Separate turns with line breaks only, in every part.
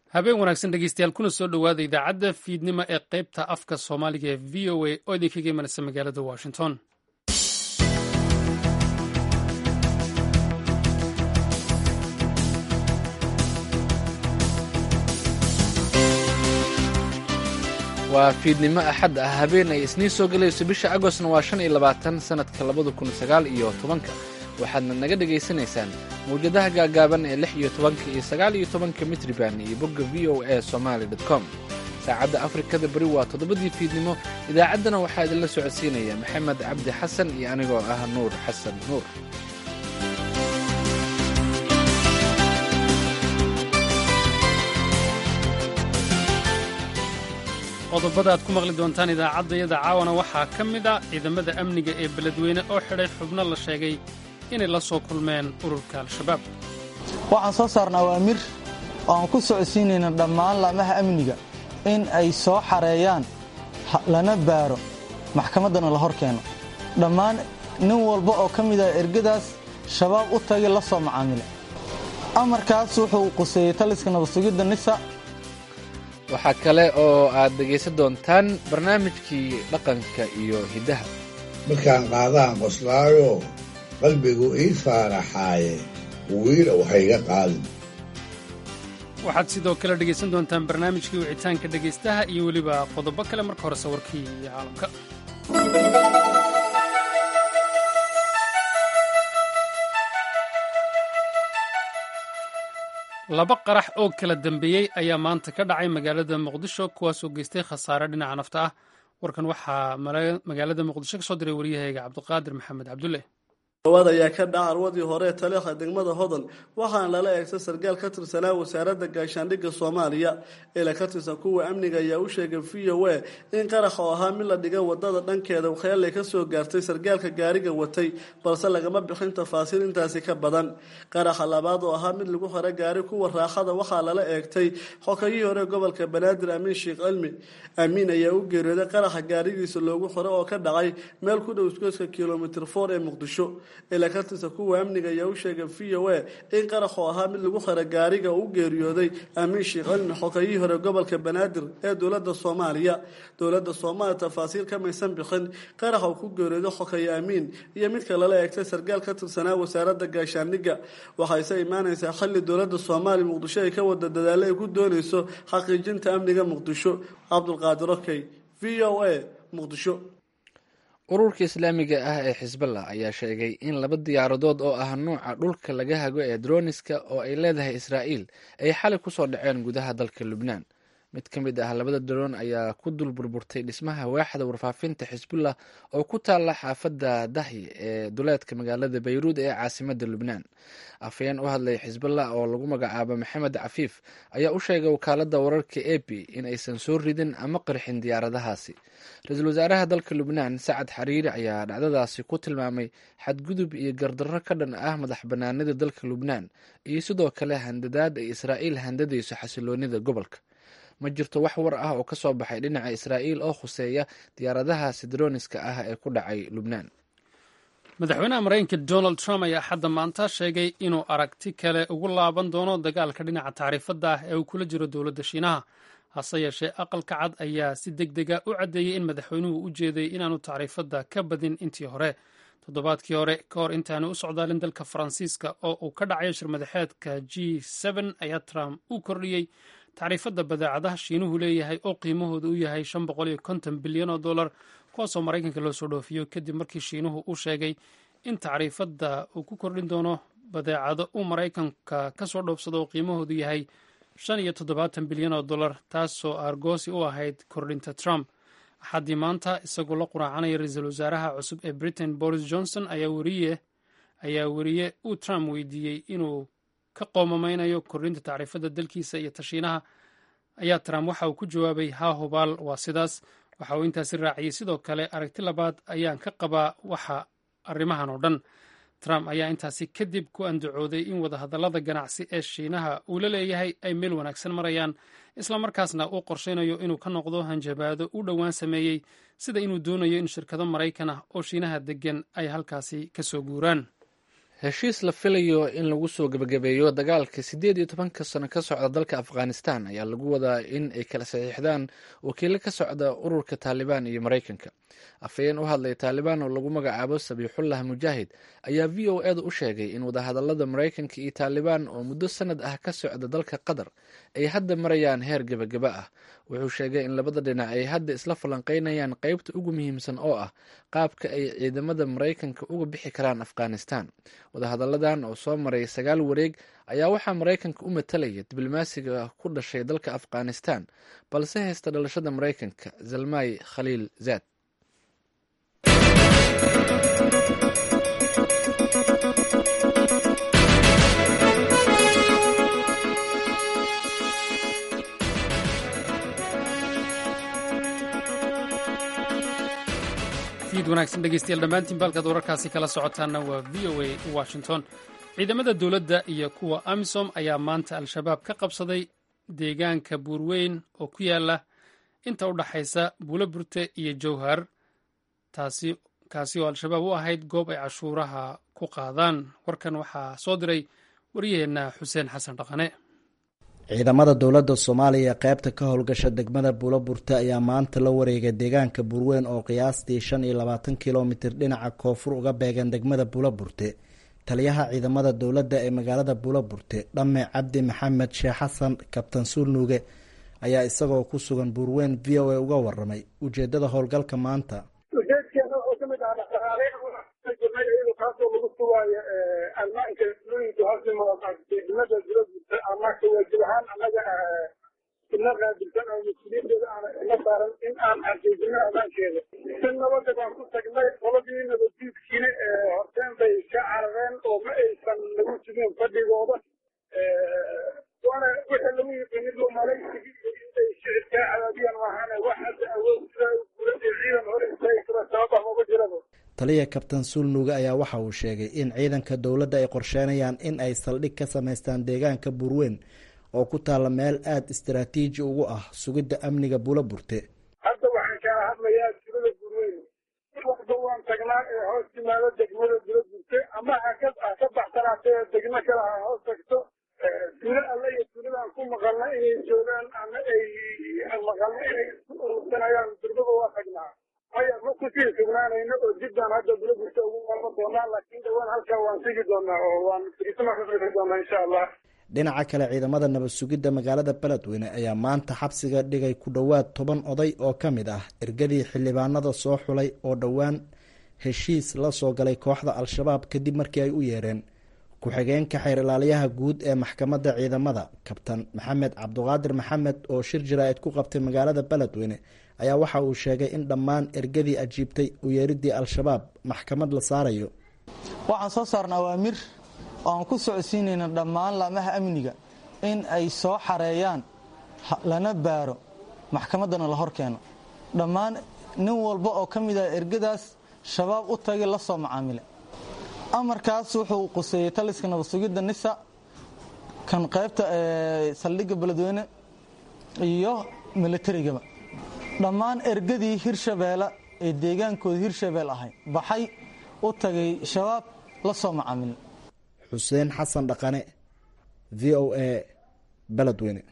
habeen wanaagsan dhegeystayaal kuna soo dhowaada idaacadda fiidnimo ee qaybta afka soomaaliga ee v o a oo idinkaga imanaysa magaalada washington
waa fiidnimo axad ah habeen ay isniin soo gelayso bisha agostna waa shan iyo labaatan sannadka labada kun sagaal iyo tobanka waxaadna naga dhegaysanaysaan mawjadaha gaagaaban ee lix iyo tobanka iyo sagaal iyo tobanka mitriban iyo bogga v o a somaali com saacadda afrikada beri waa toddobadii fiidnimo idaacaddana waxaa idinla socodsiinaya maxamed cabdi xasan iyo anigoo ah nuur xasan nuur
qodobada aad ku maqli doontaan idaacaddayada caawana waxaa ka mid a ciidamada amniga ee beledweyne oo xidhay xubno la sheegay inay la soo kulmeen ururka al-shabaab
waxaan soo saarnaa awaamir oo aan ku socodsiinayna dhammaan laamaha amniga in ay soo xareeyaan lana baaro maxkamaddana la hor keeno dhammaan nin walba oo ka mid ah ergadaas shabaab u tagay la soo macaamila amarkaas wuxuu quseeyey taliska nabadsugidda nisa
waxaa kale oo aad dhegaysan doontaan barnaamijkii dhaqanka iyo hiddaha
markaan qaadaan qoslaayo qalbigu ii faaraxaaye wiila waxayga qaadin
waxaad sidoo kale dhegaysan doontaan barnaamijkii wicitaanka dhegaystaha iyo weliba qodobo kale marka hore sawirkii caalamka laba qarax oo kala dambeeyey ayaa maanta ka dhacay magaalada muqdisho kuwaasoo geystay khasaare dhinaca nafta ah warkan waxaa magaalada muqdisho ka soo diray waryahayga cabdiqaadir maxamed cabdulle
dhawaad ayaa ka dhaca arwadii hore ee taliikha degmada hodan waxaana lala eegtay sarkaal ka tirsanaa wasaaradda gaashaandhigga soomaaliya ila ka tirsan kuwa amniga ayaa u sheegay v o a in qarax oo ahaa mid la dhigay wadada dhankeeda waxyeelay ka soo gaartay sarkaalka gaariga watay balse lagama bixin tafaasiil intaasi ka badan qaraxa labaad oo ahaa mid lagu xiro gaari kuwa raaxada waxaa lala eegtay xokayihii hore gobolka banaadir amiin sheekh cilmi amiin ayaa u geeriyooday qaraxa gaarigiisa loogu xiro oo ka dhacay meel ku dhow isgoyska kilomitr for ee muqdisho ilaa ka tirsan kuwa amniga ayaa u sheegay v o a in qarax oo ahaa mid lagu xiro gaariga uu geeriyooday amiin sheekh cilmi xokayihii hore gobolka banaadir ee dowladda soomaaliya dowladda soomaaliya tafaasiil kamaysan bixin qarax uu ku geeriyooday xokaye amiin iyo midka lala eegtay sarkaal ka tirsanaa wasaaradda gaashaandhigga waxayse imaanaysaa xilli dowladda soomaaliya muqdisho ay ka wada dadaalo ay ku doonayso xaqiijinta amniga muqdisho cabdulqaadir okey v o a muqdisho
ururka islaamiga ah ee xisballah ayaa sheegay in laba diyaaradood oo ah nuuca dhulka laga hago ee droniska oo ay leedahay israa'iil ay xalay ku soo dhaceen gudaha dalka lubnaan mid ka mid ah labada daroon ayaa ku dul burburtay dhismaha waaxda warfaafinta xisbullah oo ku taalla xaafadda dahyi ee duleedka magaalada bayruud ee caasimadda lubnaan afhayeen u hadlay xisballah oo lagu magacaabo maxamed cafiif ayaa u sheegay wakaaladda wararka e b in aysan soo ridin ama qarxin diyaaradahaasi ra-iisul wasaaraha dalka lubnaan sacad xariiri ayaa dhacdadaasi ku tilmaamay xadgudub iyo gardarro ka dhan ah madax bannaanida dalka lubnaan iyo sidoo kale handadaad ay israa'iil handadayso xasiloonida gobolka ma jirto wax war ah oo ka soo baxay dhinaca israa'iil oo khuseeya diyaaradaha sidroniska ah ee ku dhacay lubnaan
madaxweynaha maraykanka donald trump ayaa xadda maanta sheegay inuu aragti kale ugu laaban doono dagaalka dhinaca tacriifadda ah ee uu kula jiro dowladda shiinaha hase yeeshee aqalka cad ayaa si deg dega u caddeeyey in madaxweynuhu u jeeday inaanu tacriifadda ka badin intii hore toddobaadkii hore ka hor intaanu u socdaalin dalka faransiiska oo uu ka dhacayo shirmadaxeedka g ayaa trump u kordhiyey tacriifadda badeecadaha shiinuhu leeyahay oo qiimahooda u yahay shan boqol iyo konton bilyan oo dollar kuwaasoo maraykanka loo soo dhoofiyo kadib markii shiinuhu u sheegay in tacriifadda uu ku kordhin doono badeecado uu maraykanka ka soo dhoofsado oo qiimahoodu yahay shan iyo toddobaatan bilyan oo dollar taasoo aargoosi u ahayd kordhinta trump axaddii maanta isagoo la quraacanaya ra-iisul wasaaraha cusub ee britain boris johnson ayaa weriye uu trump weydiiyey inuu ka qoomameynayo kordhinta tacriifadda dalkiisa iyo tashiinaha ayaa trump waxa uu ku jawaabay haa hubaal waa sidaas waxa uu intaasi raaciyey sidoo kale aragti labaad ayaan ka qabaa waxa arrimahan oo dhan trump ayaa intaasi kadib ku andacooday in wadahadallada ganacsi ee shiinaha uu la leeyahay ay meel wanaagsan marayaan islamarkaasna uu qorshaynayo inuu ka noqdo hanjabaado u dhowaan sameeyey sida inuu doonayo in shirkado maraykan ah oo shiinaha deggan ay halkaasi ka soo guuraan
heshiis la filayo in lagu soo gebagabeeyo dagaalka siddeed iyo tobanka sano ka socda dalka afghanistan ayaa lagu wadaa in ay kala saxiixdaan wakiilo ka socda ururka taalibaan iyo maraykanka afhayeen u hadlay taalibaan oo lagu magacaabo sabiixullah mujaahid ayaa v o eeda u sheegay in wadahadalada maraykanka iyo taalibaan oo muddo sanad ah ka socda dalka qatar ay hadda marayaan heer gebagaba ah wuxuu sheegay in labada dhinac ay hadda isla falanqeynayaan qeybta ugu muhiimsan oo ah qaabka ay ciidamada maraykanka uga bixi karaan afghanistan wadahadalladan oo soo maray sagaal wareeg ayaa waxaa maraykanka u matalaya diblomaasiga ku dhashay dalka afghanistan balse haysta dhalashada maraykanka zalmay khaliil zaad
fiid wanaagsan dhegeystayaal dhammaantiin baalkaad wararkaasi kala socotaanna waa v o a washington ciidamada dowladda iyo kuwa amisom ayaa maanta al-shabaab ka qabsaday deegaanka buurweyn oo ku yaala inta u dhaxaysa buulo burte iyo jowhar taasi kaasi oo al-shabaab u ahayd goob ay cashuuraha ku qaadaan warkan waxaa soo diray waryaheenna xuseen xasan dhaqane
ciidamada dowladda soomaaliya qaybta ka howlgasha degmada buulo burte ayaa maanta la wareegay deegaanka buurweyn oo qiyaastii shan iyo labaatan kilomitir dhinaca koonfur uga beegan degmada buulo burte taliyaha ciidamada dowladda ee magaalada buulo burte dhamme cabdi maxamed sheekh xasan kabtan suulnuuge ayaa isagoo ku sugan buurweyn v o a uga waramay ujeedada howlgalka maanta
ujeedkeena wuxuu ka mid ahaa dhaqaaleyn kaasoo lagu sugaayo ammaanka dulooyinka hoosdegmada buloburte amaanka waajib ahaan annaga ina qaabilsan oo mas-uuliyadeeda aan ina saaran in aan xaqiijino ammaankeeda si nabada baan ku tagnay qoladii nabaddiidkiina horteen bay ka carareen oo ma aysan nagu sugin fadhigooda waana wixii lagu yiqiinid malaysigii iyo intay shicibkaa cadaadiyaan maahaane wax hadda awood gulada ciidan hore istaagi kara sabab ah maba jiraba
taliya kabtan suulnuuge ayaa waxa uu sheegay in ciidanka dowladda ay qorsheynayaan in ay saldhig ka samaystaan deegaanka buurweyn oo ku taalla meel aada istaraatiiji ugu ah sugidda amniga buulo burte
hadda waxaan kaala hadlayaa tulada buurweyn walba waan tagnaa ee hoos timaado degmada bulo burte ama haka ha ka baxsanaatee degmo kale ha hoos tagto tuulo alle iyo tuuladaan ku maqalna inay joogaan ama ay maqalna inay isku urursanayaan durbaba waa tagnaa maya ma kusii sugnaanayno oo dib baan hadda bulo burte ugu qalma doonaa laakiin dhawaan halkaa waan sigi doonaa oo waan firisama ka firi doonaa insha allah
dhinaca kale ciidamada nabad sugidda magaalada beledweyne ayaa maanta xabsiga dhigay ku dhowaad toban oday oo ka mid ah ergadii xildhibaanada soo xulay oo dhowaan heshiis la soo galay kooxda al-shabaab kadib markii ay u yeereen ku-xigeenka xeer ilaaliyaha guud ee maxkamadda ciidamada kabtan maxamed cabduqaadir maxamed oo shir jaraa'id ku qabtay magaalada beledweyne ayaa waxa uu sheegay in dhammaan ergadii ajiibtay u yeeridii al-shabaab maxkamad la saarayo
waxaan soo saarna awaamir oo aan ku socodsiinayna dhammaan laamaha amniga in ay soo xareeyaan lana baaro maxkamaddana la hor keeno dhammaan nin walba oo ka mid ah ergadaas shabaab u tagay la soo macaamile amarkaas wuxuu quseeyey taliska nabad sugidda nisa kan qaybta saldhigga beledweyne iyo militarigaba dhammaan ergadii hirshabeelle ee deegaankooda hirshabeel ahay baxay u tagay shabaab la soo macaamile
xuseen xasan dhaqane v o a beledweyne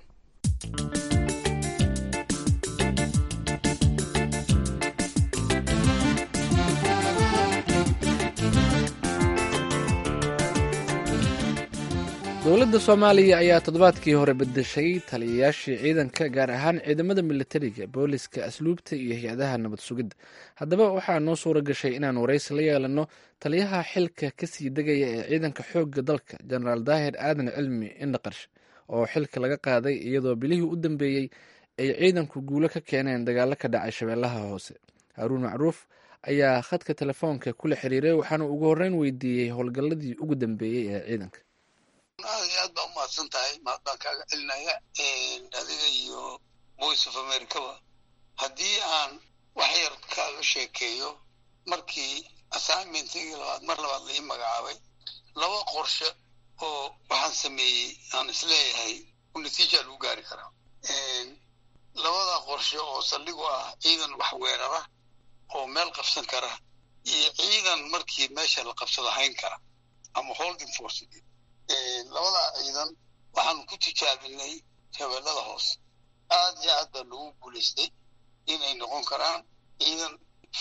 dowladda soomaaliya ayaa toddobaadkii hore bedeshay taliyayaashii ciidanka gaar ahaan ciidamada militariga booliska asluubta iyo hay-adaha nabad sugidda haddaba waxaa noo suura gashay inaan waraysi la yeelano taliyaha xilka kasii degaya ee ciidanka xoogga dalka jenaraal daahir aadan cilmi indhaqarsh oo xilka laga qaaday iyadoo bilihii u dambeeyey ay ciidanku guulo ka keeneen dagaalo ka dhacay shabeellaha hoose haaruun macruuf ayaa khadka telefoonka kula xiriiray waxaana ugu horreyn weydiiyey howlgalladii ugu dambeeyey ee ciidanka
aad iyo aad baa umahadsan tahay mahad baan kaaga celinaya adiga iyo voice of americaba haddii aan wax yar kaaga sheekeeyo markii assignmentigii labaad mar labaad la ii magacaabay laba qorshe oo waxaan sameeyey aan isleeyahay u natiija lagu gaari karaa labada qorshe oo saldhigu ah ciidan wax weerara oo meel qabsan kara iyo ciidan markii meesha la qabsado hayn kara ama holding force labadaa ciidan waxaanu ku tijaabinay shabeellada hoose aad iyo aad baa loogu guulaystay inay noqon karaan ciidan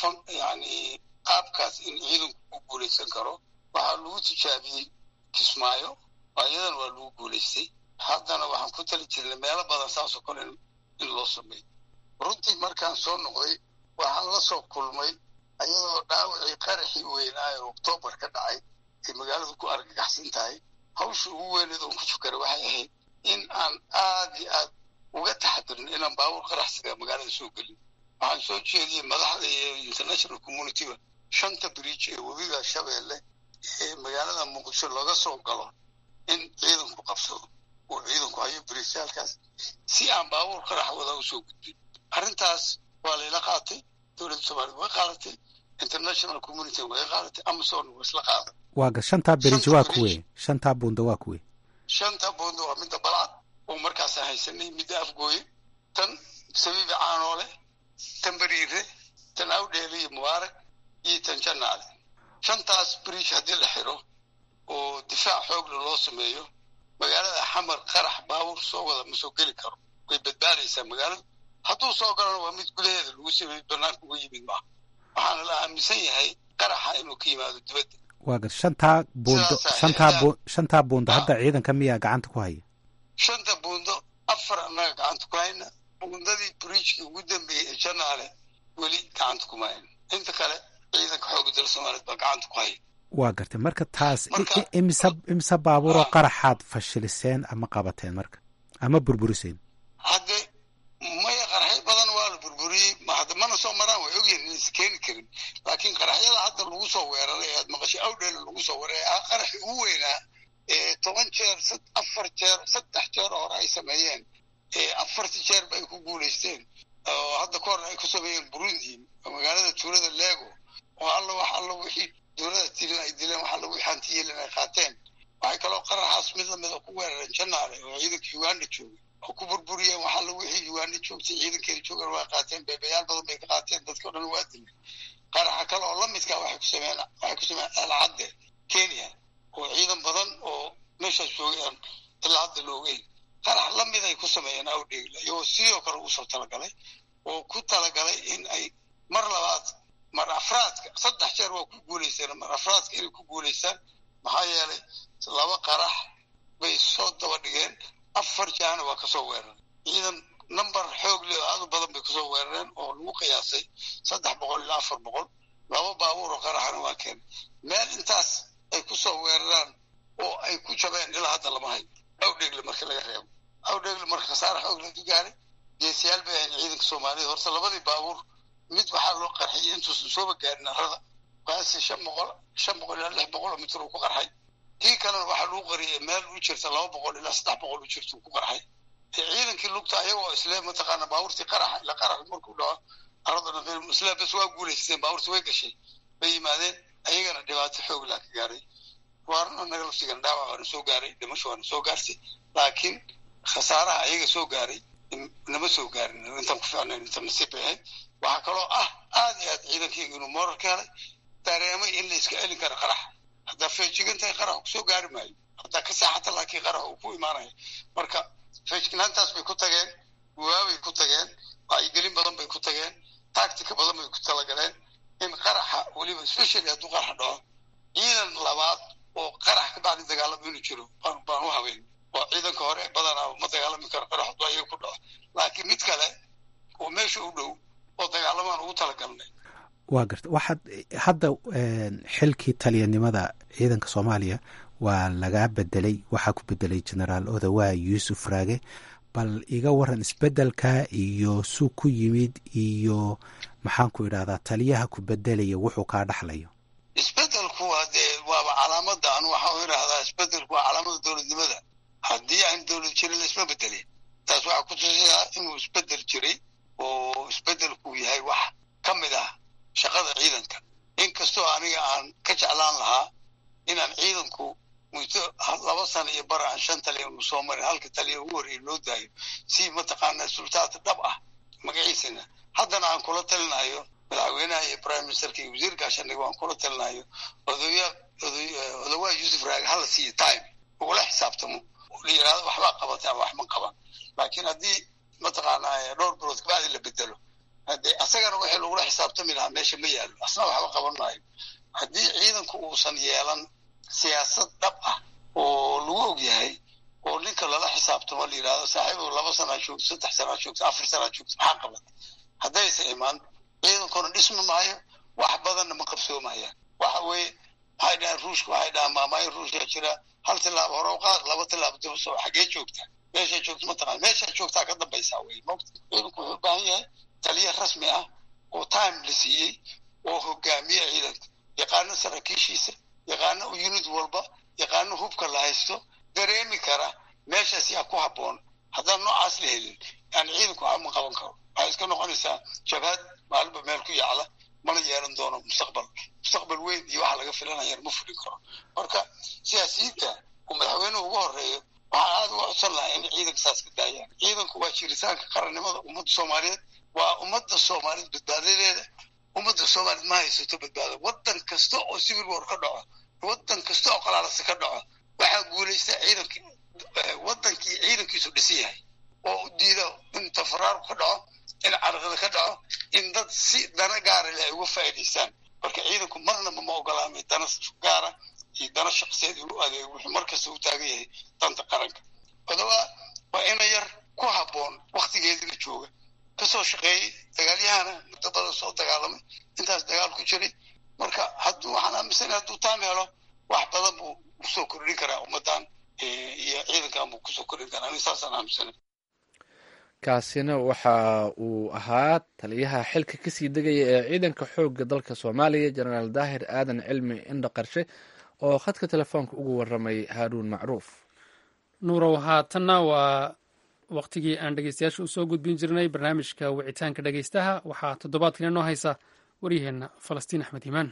yani qaabkaas in ciidanku ku guulaysan karo waxaa lagu tijaabiyey kismaayo ayadan waa lagu guulaystay haddana waxaan ku tali jirnay meelo badan saasoo kale in loo sameeyo runtii markaan soo noqday waxaan la soo kulmay ayadoo dhaawacii qaraxii weynaayo oktoobar ka dhacay ay magaaladu ku argagaxsan tahay hawsha ugu weyneed oon ku fukaray waxay ahayd in aan aad iyo aad uga taxadirin inaan baabuur qaraxsiga magaalada soo gelin waxaan soo jeediyey madaxda iyo international communityba shanta bridge ee webiga shabeelle ee magaalada muqdisho laga soo galo in ciidanku qabsado uu ciidanku hayo bridgeaalkaas si aan baabuur qarax wada usoo gudbin arrintaas waa layla qaatay dowladda soomaaliyed way qaadatay international community way qaadatay amazon waa isla qaaday
waaga shantaa berij waa kuwe shantaa buunda waa kuwe
shanta buunda waa midda balcad oo markaasaan haysanay midda afgooye tan sabiibi caanoole tan beriire tan awdheele iyo mubaarak iyo tan janaale shantaas bridge haddii la xiro oo difaac xoogle loo sameeyo magaalada xamar qarax baabuur soo wada ma soo geli karo way badbaadaysaa magaalada hadduu soo galana waa mid gudaheeda lagu sameeyey banaanka uga yimid maaha waxaana la aaminsan yahay qaraxa inuu ka yimaado dibadda
waaga shantaa buundo shantaa bu shantaa buundo hadda ciidanka miyaa gacanta ku haya
shanta buundo afar annaga gacanta ku hayna buundadii bridgekii ugu dambeeyey ee janaale weli gacanta kuma hayna inta kale ciidanka xoogga dalka soomaaliyeed baa gacanta ku haya
waa gartay marka taas imisa imisa baabuuroo qaraxaad fashiliseen ama qabateen marka ama burburiseen
hadde maya qaraxyo badan waa la burburiyey hadda mana soo maraan way ogyihin inaysa keeni karin laakiin qaraxyada hadda lagu soo weeraray aad maqashay awdheela lagu soo weeraray ah qaraxi ugu weynaa toban jeer afar jeer saddex jeer hore ay sameeyeen afarti jeer ba ay ku guulaysteen oo hadda ka hor ay ku sameeyeen burundi magaalada tuulada lego oo alla wax alla wixii dowlada tilin ay dileen wax alla wixii hanti yeelin ay qaateen waxay kaloo qaraxaas mid lamida ku weerareen janaale oo ciidanka uganda joogay oo ku burburiyeen wax alla wixii uganda joogtay ciidankeeda joogan waa qaateen beebayaal badan bay ka qaateen dadka o dhan waa dileen qaraxa kale oo lamidka waxay ku sameeyeen waxay ku sameeyeen alcadde kenya oo ciidan badan oo meeshaas joogeen ilaa hadda la ogeyn qarax lamid ay ku sameeyeen awdheegla iyagoo sidoo kale ugu soo talagalay oo ku talagalay in ay mar labaad mar afraadka saddex jeer waa ku guulaysteen mar afraadka inay ku guulaystaan maxaa yeelay laba qarax bay soo daba dhigeen afar jaana waa kasoo weeraray ciidan number xoog leh oo aad u badan bay kusoo weerareen oo lagu qiyaasay saddex boqol ilaa afar boqol laba baabuur oo qaraxana waa keen meel intaas ay kusoo weeraraan oo ay ku jabeen ilaa hadda lama hayo awdheegle marka laga reebo awdheegle marka khasaare xoog laga gaaray geesiyaal bay ahayn ciidanka soomaaliyed horta labadii baabuur mid waxaa loo qarxiyay intuusan sooba gaarin arada kaasi shan boqol shan boqol ilaa lix boqol oo mitir uu ku qarxay kii kalena waxaa lagu qariyay meel u jirta laba boqol ilaa saddex boqol u jirta uu ku qarxay ciidankii lugta ayagoo isle mataqaana baabuurtii qaraxa ila qarax markuu dhaco aradana isle bas waa guulaysteen baabuurtii way gashay bay yimaadeen ayagana dhibaato xoog laa ka gaaray waarna naga laftigan dhaawac waana soo gaaray dhimasho waana soo gaartay laakiin khasaaraha ayaga soo gaaray nama soo gaarin intaan ku ficnayn inta nasiib bay ahayd waxaa kaloo ah aad iyo aad ciidankayga inuu moral ka helay dareemay in la iska celin karo qarax haddaa feejigantahay qarax kusoo gaari maayo haddaa ka saaxata laakiin qarax uu ku imaanaya marka feejignaantaas bay ku tageen waabay ku tageen wacyigelin badan bay ku tageen tactica badan bay ku talagaleen in qaraxa weliba especially hadduu qarax dhaco ciidan labaad oo qarax ka bacdi dagaalamo inuu jiro baan u habeyn oo ciidanka hore badanaa ma dagaalami karo qarax hadduu ayaga ku dhaco laakiin mid kale oo meesha u dhow oo dagaalamaan ugu talagalnay
waa garta waxaad hadda xilkii taliyanimada ciidanka soomaaliya waa lagaa bedelay waxaa ku bedelay genaraal odawaa yuusuf raage bal iga waran isbedelka iyo suu ku yimid iyo maxaan ku idhahdaa taliyaha ku bedelaya wuxuu kaa dhaxlayo
isbedelku waa dee waaba calaamada anu waxaa u idhahdaa isbedelku waa calaamada dowladnimada haddii aan dowlad jirin laisma bedelin taas waxaa ku tusayaa inuu isbedel jiray oo isbedelku yahay wax ka mid ah shaqada ciidanka inkastoo aniga aan ka jeclaan lahaa inaan ciidanku muddo laba sana iyo bar aan shan taliya unu soo marin halka taliya ugu horreeya loo daayo si mataqaanaa sultaad dhab ah magaciisana haddana aan kula talinayo madaxweynaha iyo prime ministerka iyo wasiir gaashaandhig waan kula talinayo odoya odowaa yuusuf raag hala siiyo time ugula xisaabtamo la yidhahdo waxbaa qabatay ama wax ma qaban laakiin haddii mataqaanaa dhowr bilood kabacdi la bedelo hade asagana wixii lagula xisaabtami lahaa meesha ma yaallo asna waxba qaban maayo haddii ciidanku uusan yeelan siyaasad dhab ah oo lagu og yahay oo ninka lala xisaabtamo la yidhahdo saaxiibow laba sanaa joogto saddex sanaa joogto afar sanaa joogto maxaa qaban haddaysa imaan ciidankuna dhismi maayo wax badanna ma qabsoomayaan waxa weeye waxay dhahaan ruushka waxay dhahaan maamaayo ruushka jira hal tilaabo hore u qaad laba tilaabo daba soo xagee joogtaa meeshaa joogto mataqaan meeshaa joogtaa ka dambaysaa wey mogta ciidanku wuxuu u baahan yahay taliya rasmi ah oo time la siiyey oo hogaamiya ciidanka yaqaano saraakiishiisa yaqaano unit walba yaqaano hubka la haysto dareemi kara meeshaas yaa ku habboon haddaan noocaas la helin yani ciidanku waxba ma qaban karo waxay iska noqonaysaa jabhad maalinba meel ku yaacda mana yeelan doono mustaqbal mustaqbal weyn iyo waxa laga filanayana ma fulin karo marka siyaasiyiinta uu madaxweynuhu ugu horeeyo waxaa aada uga codsan lahaa in ciidanka saas ka daayaan ciidanku waa jiritaanka qarannimada ummadda soomaaliyeed waa ummadda soomaaliyeed badbaadadeeda ummadda soomaaliyeed ma haysato badbaado waddan kasta oo civil war ka dhaco waddan kasta oo qalaalasa ka dhaco waxaa guulaysta ciidankii waddankii ciidankiisu dhisan yahay oo diida in tafaraarku ka dhaco in carqada ka dhaco in dad si dana gaara leh ay uga faa'iidaystaan marka ciidanku marnaba ma ogolaamay dana gaara iyo dana shaqsiyeed inuu adeego wuxuu markasta u taagan yahay danta qaranka odobaa waa ina yar ku habboon waktigeedina jooga kasoo shaqeeyey dagaalyahana muddo badan soo dagaalamay intaas dagaal ku jiray marka hadduu waxaan aaminsanay hadduu taam helo wax badan buu kusoo kordhin karaa ummaddan iyo ciidankan buu kusoo kordhin karaa ani saasaan aaminsanay
kaasina waxa uu ahaa taliyaha xilka kasii degaya ee ciidanka xoogga dalka soomaaliya jenaraal daahir aadan cilmi indha qarshe oo khadka telefoonka ugu waramay haaruun macruuf
nuurow haatanna waa wakhtigii aan dhegeystayaasha usoo gudbin jirnay barnaamijka wicitaanka dhegeystaha waxaa toddobaadkan inoo haysa waryaheenna falastiin axmed iimaan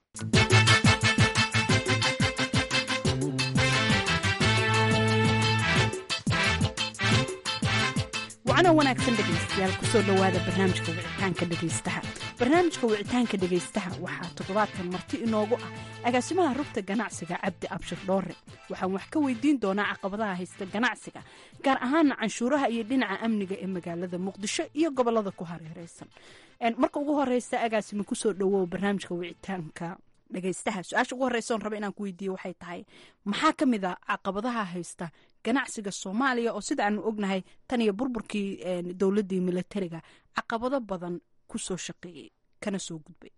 wacno wanaagsan dhegaystayaal kusoo dhowaada barnaamijka wicitaanka dhegaystaha barnaamijka wicitaanka dhegaystaha waxaa toddobaadkan marti inoogu ah agaasimaha rugta ganacsiga cabdi abshir dhoore waxaan wax ka weydiin doonaa caqabadaha haysta ganacsiga gaar ahaana canshuuraha iyo dhinaca amniga ee magaalada muqdisho iyo gobolada ku hareereysan marka ugu horeysa agaasima kusoo dhowow barnaamijka wicitaanka dhegaystaha su-aasha ugu horeysa oon raba inaan ku weydiiyo waxay tahay maxaa ka mid a caqabadaha haysta ganacsiga soomaaliya oo sida aanu ognahay tan iyo burburkii dowladdii militariga caqabado badan kusoo shaqeeyey kana soo gudbay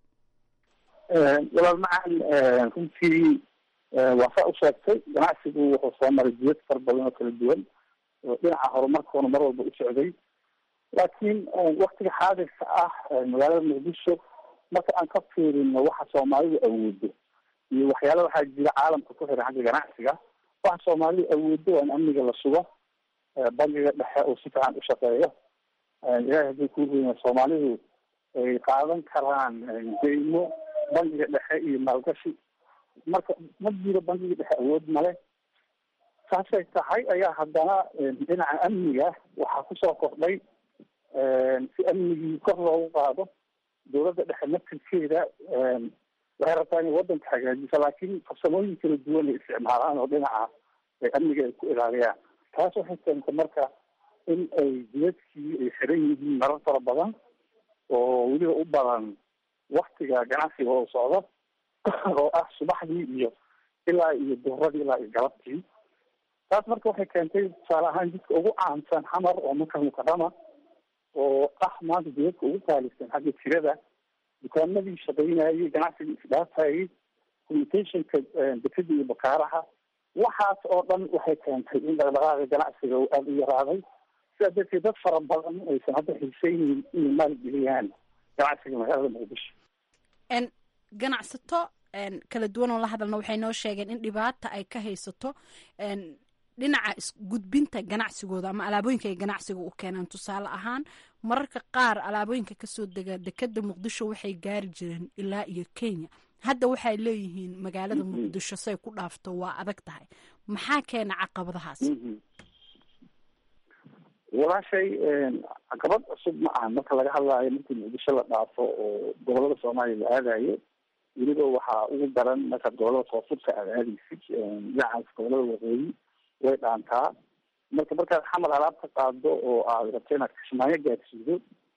walaal macaan runtii waa saa u sheegtay ganacsigu wuxuu soo maray jiyad far badan oo kala duwan oo dhinaca horumarkoona mar walba u socday laakiin waktiga xaadirka ah magaalada muqdisho marka aan ka fiirino waxa soomaalidu awoodo iyo waxyaala waxaa jira caalamka ku xiran xagga ganacsiga waxa soomaalidu awoodo waa in amniga la sugo bangiga dhexe oo si fiican u shaqeeyo ilahay haddii kuu weyna soomaalidu ay qaadan karaan deymo bangiga dhexe iyo maalgashi marka ma jiro bangiga dhexe awood male saasay tahay ayaa haddana dhinaca amniga waxaa kusoo kordhay si amnigii kor loogu qaado dowladda dhexe naftirkeeda waxay rabtaa inay waddanka hagaajiso laakiin farsamooyin kala duwan ay isticmaalaan oo dhinaca amniga ay ku ilaaliyaan taas waxay keentay marka in ay jidadkii ay xiran yihiin marar fara badan oo weliba u badan waktiga ganacsiga oo socdo oo ah subaxdii iyo ilaa iyo duhradii ilaa iyo galabtii taas marka waxay keentay tusaale ahaan jidka ugu caansan xamar oo maka mukarama oo ah maanta jidadka ugu qaalisan xagga tirada dukaamadii shaqaynayay ganacsiga isdhaafayay communicationka dekada iyo bakaaraha waxaas oo dhan waxay keentay in dhaqdhaqaaqa ganacsiga uu aada u yaraaday sidaa darteed dad fara badan aysan hadda xiiseynin inay maalgeliyaan ganacsiga magaalada muqdisho
ganacsato kala duwan oo la hadalna waxay noo sheegeen in dhibaata ay ka haysato dhinaca isgudbinta ganacsigooda ama alaabooyinka ay ganacsiga u keenaan tusaale ahaan mararka qaar alaabooyinka kasoo dega dekada muqdisho waxay gaari jireen ilaa iyo kenya hadda waxay leeyihiin magaalada muqdisho say ku dhaafto waa adag tahay maxaa keena caqabadahaas
walaashay caqabad cusub ma aha marka laga hadlaayo markii muqdisho la dhaafo oo gobolada soomaaliya la aadayo weliba waxaa ugu daran markaad gobolada koonfurta aad aadaysid dhinacaas gobolada waqooyi way dhaantaa marka markaad xamar alaab ka qaado oo aad rabto inaad kismaayo gaadsiido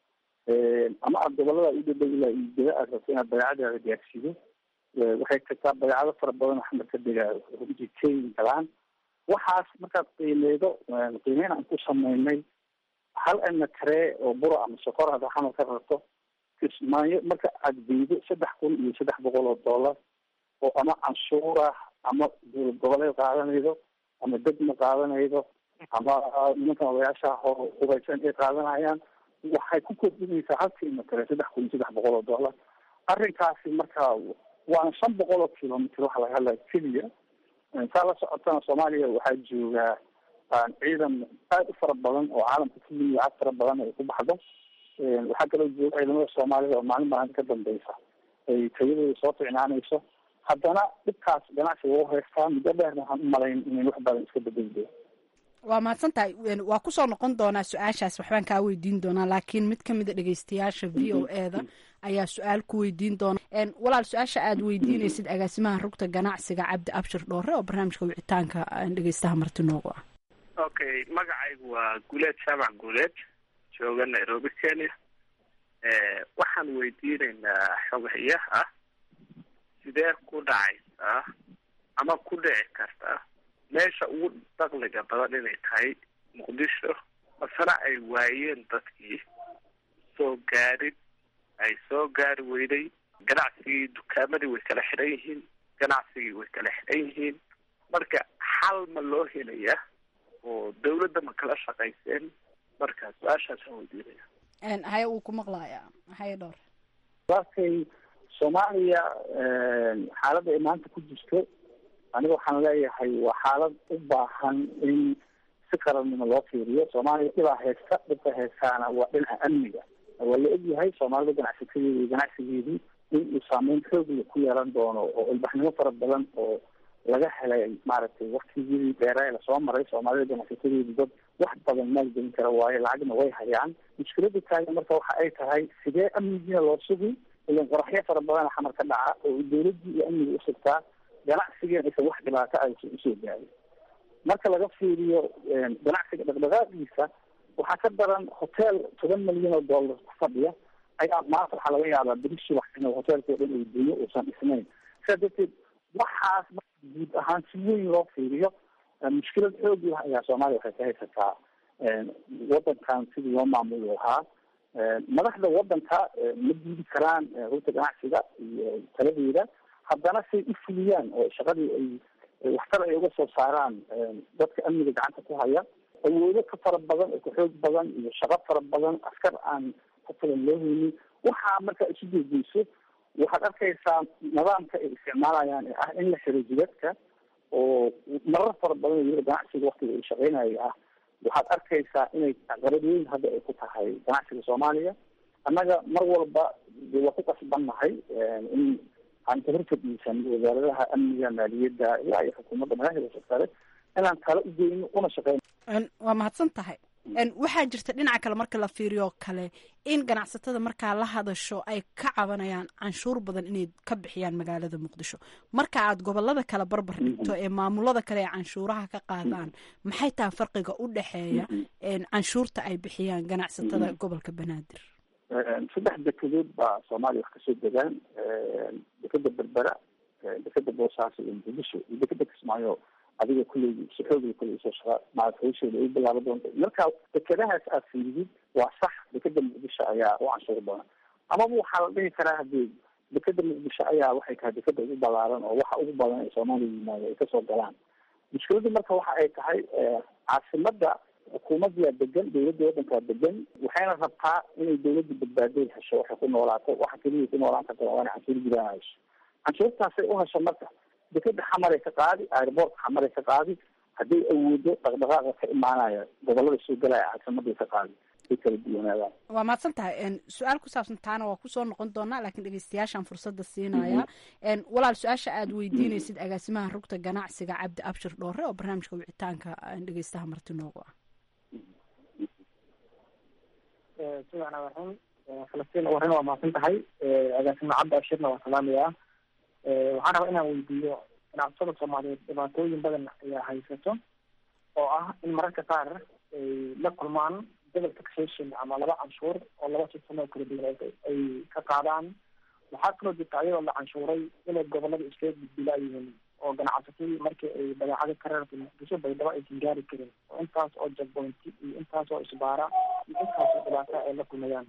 ama aad gobolada u dhadhow ilaa iigada aad rabto inaad badeecadaada gaadsiido waxay tagtaa badeecado fara badan oo xamar ka dega runtii keyin galaan waxaas markaad qiimeydo qiimeyn aan ku sameynay hal ana karee oo bura ama sokor hada xamar ka rarto kismaayo marka aad geydo saddex kun iyo saddex boqol oo dollar oo ama canshuur ah ama dowlad goboleed qaadanaydo ama degma qaadanaydo ama nimankan odayaasha hubaysan ay qaadanayaan waxay ku kordhinaysaa halkiima kale saddex kun iyo saddex boqol oo dollar arrinkaasi marka waana shan boqol oo kilomitr waxa laga hadlaya keliya saa la socotana soomaaliya waxaa joogaa ciidan aada u fara badan oo caalamka ka yimi lacag fara badan ay ku baxdo waxaa kaloo jooga ciidamada soomaalida oo maalin maalinta ka dambeysa ay tayadooda soo ficnaanayso haddana dhibkaas ganacsiga u haystaa muddo dheerna waxaan u malayn inayn wax badan iska bedeli
waa mahadsan tahay waa kusoo noqon doonaa su-aashaas waxbaan kaa weydiin doonaa laakiin mid kamid a dhegeystayaasha v o e da ayaa su-aal ku weydiin doona walaal su-aasha aad weydiinaysid agaasimaha rugta ganacsiga cabdi abshir dhoore oo barnaamijka wicitaanka dhegeystaha marti noogu ah
okay magacaygu waa guuleed jaamac guuleed jooga nairobi kenya waxaan weydiinaynaa xogayaha sidee ku dhacaysaa ama ku dhici karta meesha ugu dakliga badan inay tahay muqdisho masena ay waayeen dadkii soo gaarin ay soo gaari weyday ganacsigii dukaamadii way kala xidhan yihiin ganacsigii way kala xidhan yihiin marka xal ma loo helaya oo dawladda ma kala shaqayseen marka su-aashaasaan weydiinaya
haye wuu ku maqlayaa haye dhowr
walkay soomaaliya xaaladda ay maanta ku jirto aniga waxaan leeyahay waa xaalad u baahan in si qarannimo loo fiiriyo soomaaliya dhibaa haysta dhibka haystaana waa dhinaca amniga waa la ogyahay soomaalida ganacsatadeeda iyo ganacsigeedii in uu saameyn xoogla ku yeelan doono oo ilbaxnimo fara badan oo laga helay maaragtay waktigii dheera ee lasoo maray soomaalida ganacsatadeedu dad wax badan maalgelin kara waayo lacagna way hayaan mushkilada taagan marka waxa ay tahay sidee amnigiina loo sugi ilan qoraxyo fara badan xamar ka dhaca oo dawladii iyo amniga usugtaa ganacsigeena aysan wax dhibaato aysan usoo gaarin marka laga fiiriyo ganacsiga dhaqdhaqaaqiisa waxaa ka daran hotel toban milyan oo dollar ku fadhiya ayaa maanta waxaa laga yaabaa berishi wax in hotelkao dhan ay dunyo uusan dhisnayn sidaa darteed waxaas marka guud ahaan si weyn loo fiiriyo mushkilad xoog lah ayaa soomaaliya waxay ka haysataa wadankan sidii loo maamuli lahaa madaxda wadanka ma diidi karaan rurta ganacsiga iyo taladeeda haddana say u fuliyaan oo shaqadii ay waxtar ay uga soo saaraan dadka amniga gacanta ku haya awoodo ka fara badan oo ka xoog badan iyo shaqo fara badan askar aan ku filan loo haynin waxaa marka isu jeedeyso waxaad arkaysaa nidaamka ay isticmaalayaan ee ah in la xiro jidadka oo marar fara badan weliba ganacsiga waktiga ay shaqeynaya ah waxaad arkaysaa inay caqabad weyn hadda ay ku tahay ganacsiga soomaaliya annaga mar walba de waa ku qasbannahay in aan kabar fadhiisan wasaaradaha amniga maaliyadda ilaa iyo xukuumadda madaxda sare inaan tala u geyno una shaqeyno
waa mahadsan tahay waxaa jirta dhinaca kale marka la fiiriyo kale in ganacsatada markaa la hadasho ay ka cabanayaan canshuur badan inay ka bixiyaan magaalada muqdisho marka aad gobolada kale barbar dhigto ee maamulada kale ee canshuuraha ka qaadaan maxay tahay farqiga u dhexeeya canshuurta ay bixiyaan ganacsatada gobolka banaadir
saddex dekedood baa soomaaliya wax kasoo degaan dekeda berbera dekeda boosaaso iyo muqdisho iyo dekeda kismaayo adiga kulley si xoogla kulley soo shaqa maarata hawsheeda ay bilaaba doonta marka dekedahaas aad fiidid waa sax dekeda muqdisho ayaa u canshuur badan amaba waxaa la dhihi karaa hadii dekeda muqdisho ayaa waxay tahay dekeda ugu balaaran oo waxa ugu badan ee soomaaliya yimaado ay kasoo galaan mushkiladu marka waxa ay tahay caasimada xukuumaddaa degan dawladda wadankaa degan waxayna rabtaa inay dawladda badbaaday hesho waxay ku noolaato waxa keliya ku noolaan karta waa inay canshuur gudaha hesho canshuurtaasay u hesho marka dekeda xamaray ka qaadi airboortka xamaray ka qaadi hadday awoodo dhaqdhaqaaqa ka imaanaya gobolada soo galaya caasimaday ka qaadi ay kala duwanaadaan
waa mahadsan tahay su-aal ku saabsan taana waa kusoo noqon doonaa laakiin dhegeystayaashaan fursadda siinaya walaal su-aasha aad weydiinaysid agaasimaha rugta ganacsiga cabdi abshir dhoore oo barnaamijka wicitaanka dhegeystaha marti noogu ah
sidan waxun falastiin warrin waa mahadsan tahay agaasima cabdi ashirna waa salaamayaa waxaan rabaa inaan weydiiyo ganacsatada soomaaliyeed dhibaatooyin badan ayaa haysato oo ah in mararka qaar ay la kulmaan double taxation ama laba canshuur oo laba sistem oo kala duwan ay ka qaadaan waxaa kaloo jirta ayadoo la canshuuray inay gobolada iskaga gudbilaa yihiin oo ganacsatadii markii ay badeecada ka reerta muqdisho baydhabo aysan gaari karin oo intaas oo jabboynti iyo intaas oo isbaara iyo intaas oo dhibaata ay la kulmayaan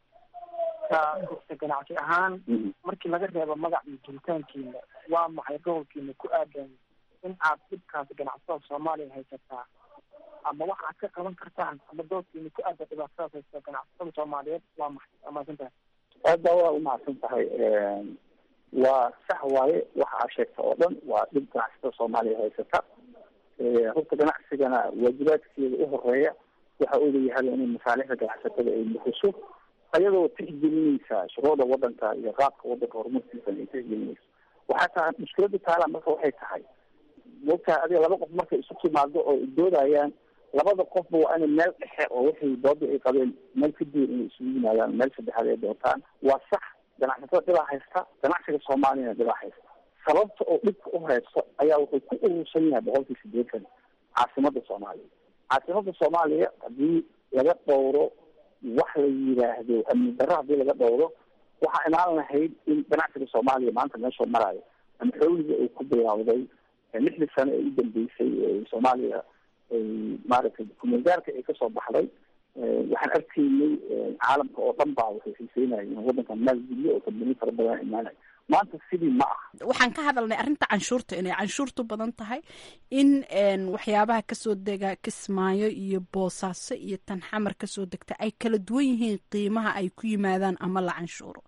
ka ka ganacsi ahaan markii laga reebo magac iyo jiritaankiina waa maxay gobolkiina ku aadan in aad dhibkaas ganacsatada soomaaliya haysataa ama wax aad ka qaban kartaan ama doodkiina ku aadan dhibaatadaas haysata ganacsatada soomaaliyeed waa maxay waa mahadsantahay
aad baa waa umahadsan tahay waa sax waaye waxa aa sheegta oo dhan waa dhib ganacsatada soomaaliya haysata horta ganacsigana waajibaadkeeda u horeeya waxa uu leeyahay inay masaalixda ganacsatada ay bixiso ayadoo tixgelinaysa shuruucda wadanka iyo qaabka wadanka horumarkiisa ay tixgelinayso waxaa tahay mushkilada taala marka waxay tahay mogtahay adiga laba qof markay isu timaado oo doodayaan labada qofba waa inay meel dhexe oo wixii dooda ay qabeen meel ka duwan inay isugu yimaadaan meel saddexaad ay doontaan waa sax ganacsatada dhibaa haysta ganacsiga soomaaliyana dhibaa haysta sababta oo dhibka u haysto ayaa wuxuu ku urursan yahay boqolkii sideetan caasimada soomaaliya caasimada soomaaliya haddii laga dhowro wax la yidhaahdo amni darro haddii laga dhowro waxaa imaan lahayd in ganacsiga soomaaliya maanta meeshuu maraayo ama xowliga ay ku bilowday lixdii sano ee u dambeysay soomaaliya ay maaragtay kumulgaarka ay kasoo baxday waxaan arkaynay caalamka oo dhan baa waxay xiiseynaya in wadankan maalgeliyo oo kambani fara badan imaanay maanta sidii ma ah
waxaan ka hadalnay arrinta canshuurta inay canshuurtu badan tahay in waxyaabaha kasoo dega kismaayo iyo boosaaso iyo tan xamar kasoo degta ay kala duwan yihiin qiimaha ay ku yimaadaan ama la canshuuro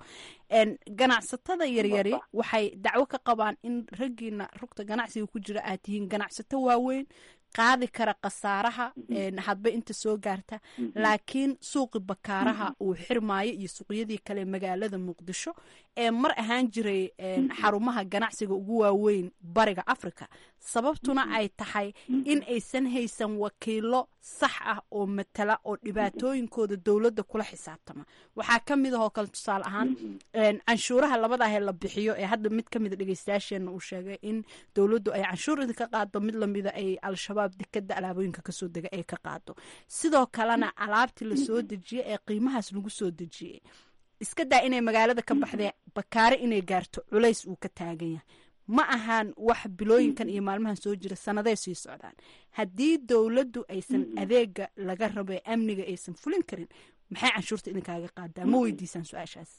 ganacsatada yaryari waxay dacwo ka qabaan in raggiina rugta ganacsiga ku jira aad tihiin ganacsato waaweyn qaadi kara khasaaraha hadba inta soo gaarta laakiin suuqi bakaaraha uu xirmaayo iyo suuqyadii kale magaalada muqdisho ee mar ahaan jiray xarumaha ganacsiga ugu waaweyn bariga africa sababtuna ay tahay in aysan haysan wakiilo sax ah oo matala oo dhibaatooyinkooda dowladda kula xisaabtama waxaa ka mid ahoo kale tusaale ahaan canshuuraha labadaahee la bixiyo ee hadda mid kamida dhegeystayaasheena uu sheegay in dowladdu ay canshuur idinka qaado mid lamida ay al-shabaab dekada alaabooyinka kasoo dega ay ka qaado sidoo kalena alaabtii lasoo dejiyey ee qiimahaas lagu soo dejiyey iska daa inay magaalada ka baxdee bakaare inay gaarto culays uu ka taagan yahay ma ahaan wax bilooyinkan iyo maalmahan soo jira sanaday sii socdaan haddii dowladdu aysan adeega laga rabo ee amniga aysan fulin karin maxay canshuurta idinkaaga qaadaa ma weydiisaan su-aashaas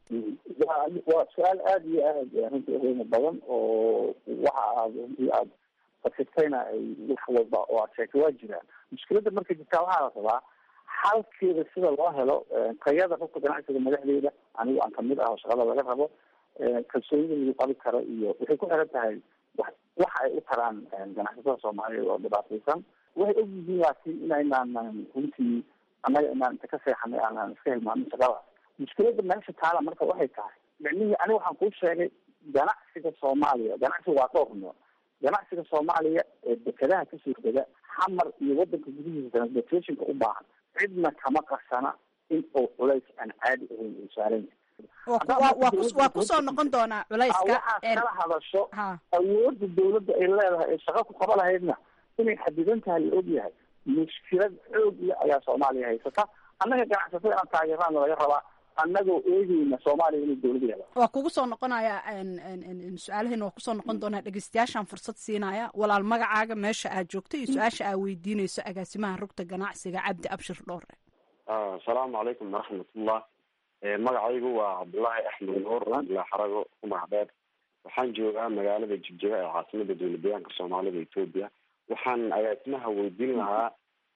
waa su-aal aada iyo aada runtii uqiimo badan oo waxa aad runtii aada fasirtayna ay wax walba oo aad sheegtay waa jiraan mushkiladda marka jirtaa waxaa la rabaa xalkeeda sida loo helo tayada rugta ganacsiga madaxdeeda anigu aan kamid ah oo shaqada laga rabo kalsoonida lagu qabi karo iyo waxay ku xiran tahay wa waxa ay u taraan ganacsatada soomaaliyeed oo dhibaataysan waxay og yihiin laakiin inaynaan runtii annaga inaan inta ka seexanay aanaan iska hilmaamin shaqadaas mushkilada meesha taala marka waxay tahay micnihii aniga waxaan kuu sheegay ganacsiga soomaaliya ganacsiga waa dhowr nooc ganacsiga soomaaliya ee dekedaha kasoo dega xamar iyo wadanka gudihiisa transportationka u baahan cidna kama qarsana in uu culays aan caadi ahayn uu saaran
waa kusoo noqon doonaa culayska
waxaad kala hadasho awooda dawladda ay leedahay ee shaqo ku qaba lahaydna inay xadidan tahay la ogyahay mushkilad xoog le ayaa soomaaliya haysata annaga ganacsatada inaan taageeraan laga rabaa annagoo eegeyna soomaaliya inay dawlad yeela
waa kugu soo noqonaya su-aalaheena waa kusoo noqon doonaa dhegeystayaashaan fursad siinaya walaal magacaaga meesha aad joogto iyo su-aasha aad weydiineyso agaasimaha rugta ganacsiga cabdi abshir dhoore
asalaamu calaykum waraxmatullah magacaygu waa cabdullaahi axmed nuur ilaa xarago umax dheer waxaan joogaa magaalada jigjiga ee caasimada dowlad deegaanka soomaalida etoobiya waxaan agaasimaha weydiin lahaa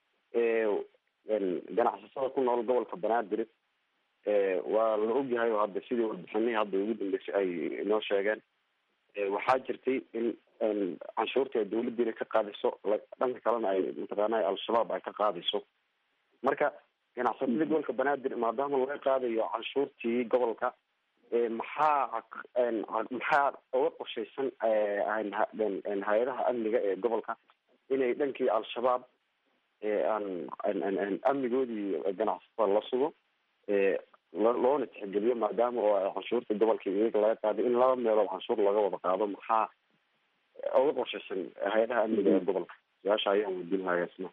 ganacsatada ku nool gobolka banaadir waa la ogyahay oo hadda sidii warbixinihii hadda ugu dambeysay ay inoo sheegeen waxaa jirtay in canshuurta ay dawladdiina ka qaadayso dhanka kalena ay mataqaana al-shabaab ay ka qaadayso marka ganacsatada gobolka banaadir maadaama laga qaadayo canshuurtii gobolka maxaa maxaa uga qorshaysan hay-adaha amniga ee gobolka inay dhankii al-shabaab aan amnigoodii ganacsatada la sugo loona tixgeliyo maadaama oo canshuurta gobolka iyaga laga qaaday in laba meelood canshuur laga wada qaado maxaa uga qorshaysan hay-adaha amniga ee gobolka su-aasha ayaan weydiin lahaa isna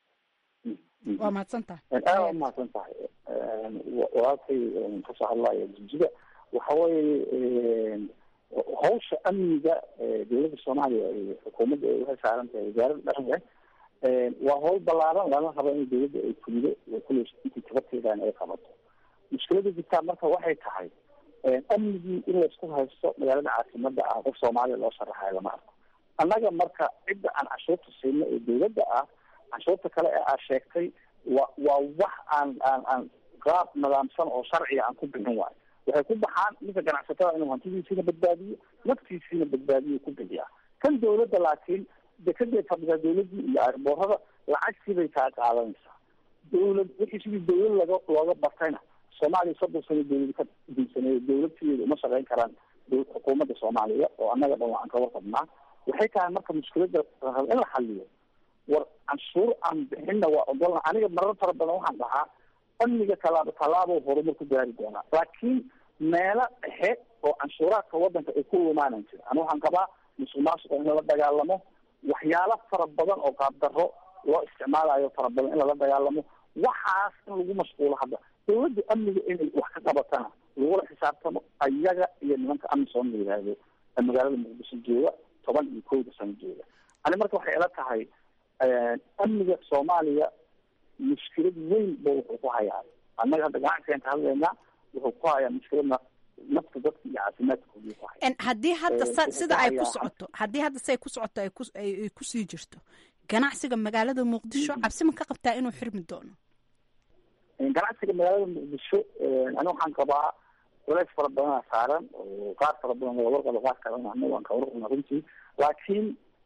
waa mahadsan tahay
aada waa mahadsan tahay walaalkay kasoo hadlaya jijida waxa weeye hawsha amniga dowladda soomaaliya ay xukuumadda ay uga saaran tahay wasaaradda dhanle waa hawl balaaran lana rabo in dowladda ay fulido kule intii tabarteedan ay qabato mushkilada jirtaa marka waxay tahay amnigii in laysku haysto magaalada caasimada ah qof soomaaliya loo sharaxayo lama arko annaga marka cidda aan canshuurta siino ee dowladda ah canshuurta kale ee aad sheegtay wa waa wax aan aan aan qaab nidaamsan oo sharciga aan ku bixin waayo waxay ku baxaan ninka ganacsatada inuu hantidiisiina badbaadiyo naftiisiina badbaadiyo ku bixiya kan dowladda laakiin dekadee fadhidaa dowladii iyo arboorada lacagtii bay kaa qaadanaysaa dowlad wixii sidii dowlad laga looga bartayna soomaaliya soddon sano dowlad ka diinsaneeyo dowladteeda uma shaqeyn karaan xukuumadda soomaaliya oo annaga dhan waan kaga qabnaa waxay tahay marka mushkilada in la xaliyo war canshuur aan bixinna waa ogolna aniga marar fara badan waxaan dhahaa amniga tallaabo tallaabo horumar ku gaari doonaa laakiin meelo dhexe oo canshuuraadka wadanka ay ku lumaanan jira ani waxaan qabaa musuq maasuqa in lala dagaalamo waxyaalo fara badan oo qaabdarro loo isticmaalayo fara badan in lala dagaalamo waxaas in lagu mashquulo hadda dowladda amniga inay wax ka qabatana lagula xisaabtamo ayaga iyo nimanka amisom la yidhaahdo ee magaalada muqdisho jooga toban iyo kowda sano jooga ani marka waxay ila tahay amniga soomaaliya mushkilad weyn ba wuxuu ku hayaa annaga hadda ganacsigan ka hadlaynaa wuxuu ku hayaa mushkilad nafta dadka iyo caafimaadkooda ku haya
haddii hadda sa- sida ay ku socoto haddii hadda siay ku socoto ay ku ay ay kusii jirto ganacsiga magaalada muqdisho cabsi ma ka qabtaa inuu xirmi doono
ganacsiga magaalada muqdisho ani waxaan qabaa culays fara badanaa saaran oo qaar fara badan laga warqabo qaar kalena anaga waan ka warqabna runtii laakiin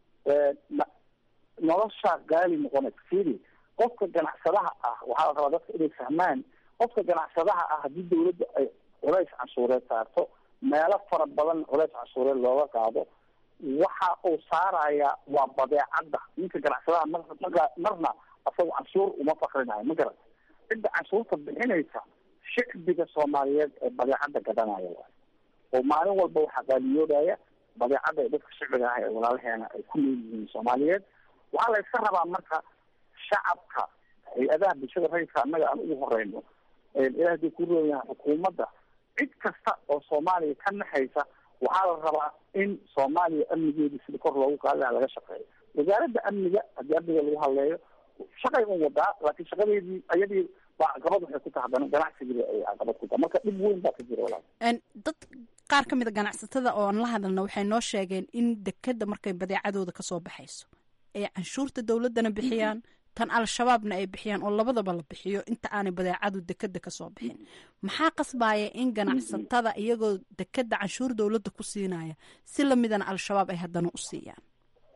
nolosha gaali noqonaysa fili qofka ganacsadaha ah waxaa la rabaa dadka inay fahmaan qofka ganacsadaha ah haddii dawladda ay culays canshuureed saarto meelo fara badan culays canshuureed looga qaado waxa uu saaraya waa badeecadda ninka ganacsadaha mar marka marna asaga canshuur uma fakrinayo ma garat cidda canshuurta bixinaysa shicbiga soomaaliyeed ee badeecadda gadanaya waay oo maalin walba waxaa qaaliyoodaya badeecadda ee dadka shicbiga ah ee walaalaheena ay ku nool yihiin soomaaliyeed waxaa la iska rabaa marka shacabka hay-adaha bulshada rayidka annaga aan ugu horeyno ilaah hadii ku rooyaha xukuumadda cid kasta oo soomaaliya ka naxaysa waxaa la rabaa in soomaaliya amnigeeda sida kor loogu qaadi laha laga shaqeeyo wasaaradda amniga haddii amniga lagu hadleeyo shaqay un wadaa laakiin shaqadeedii ayadii baa caqabad waxay ku tahay haddana ganacsigiiba ay caqabad ku tahay marka dhib weyn baa ka jira walaal
dad qaar ka mid a ganacsatada oo aan la hadalna waxay noo sheegeen in dekeda markay badeecadooda kasoo baxayso ay canshuurta dowladdana bixiyaan tan al-shabaabna ay bixiyaan oo labadaba la bixiyo inta aanay badeecadu dekeda kasoo bixin maxaa qasbaya in ganacsatada iyagoo dekeda canshuur dowladda ku siinaya si lamidana al-shabaab ay haddana u siiyaan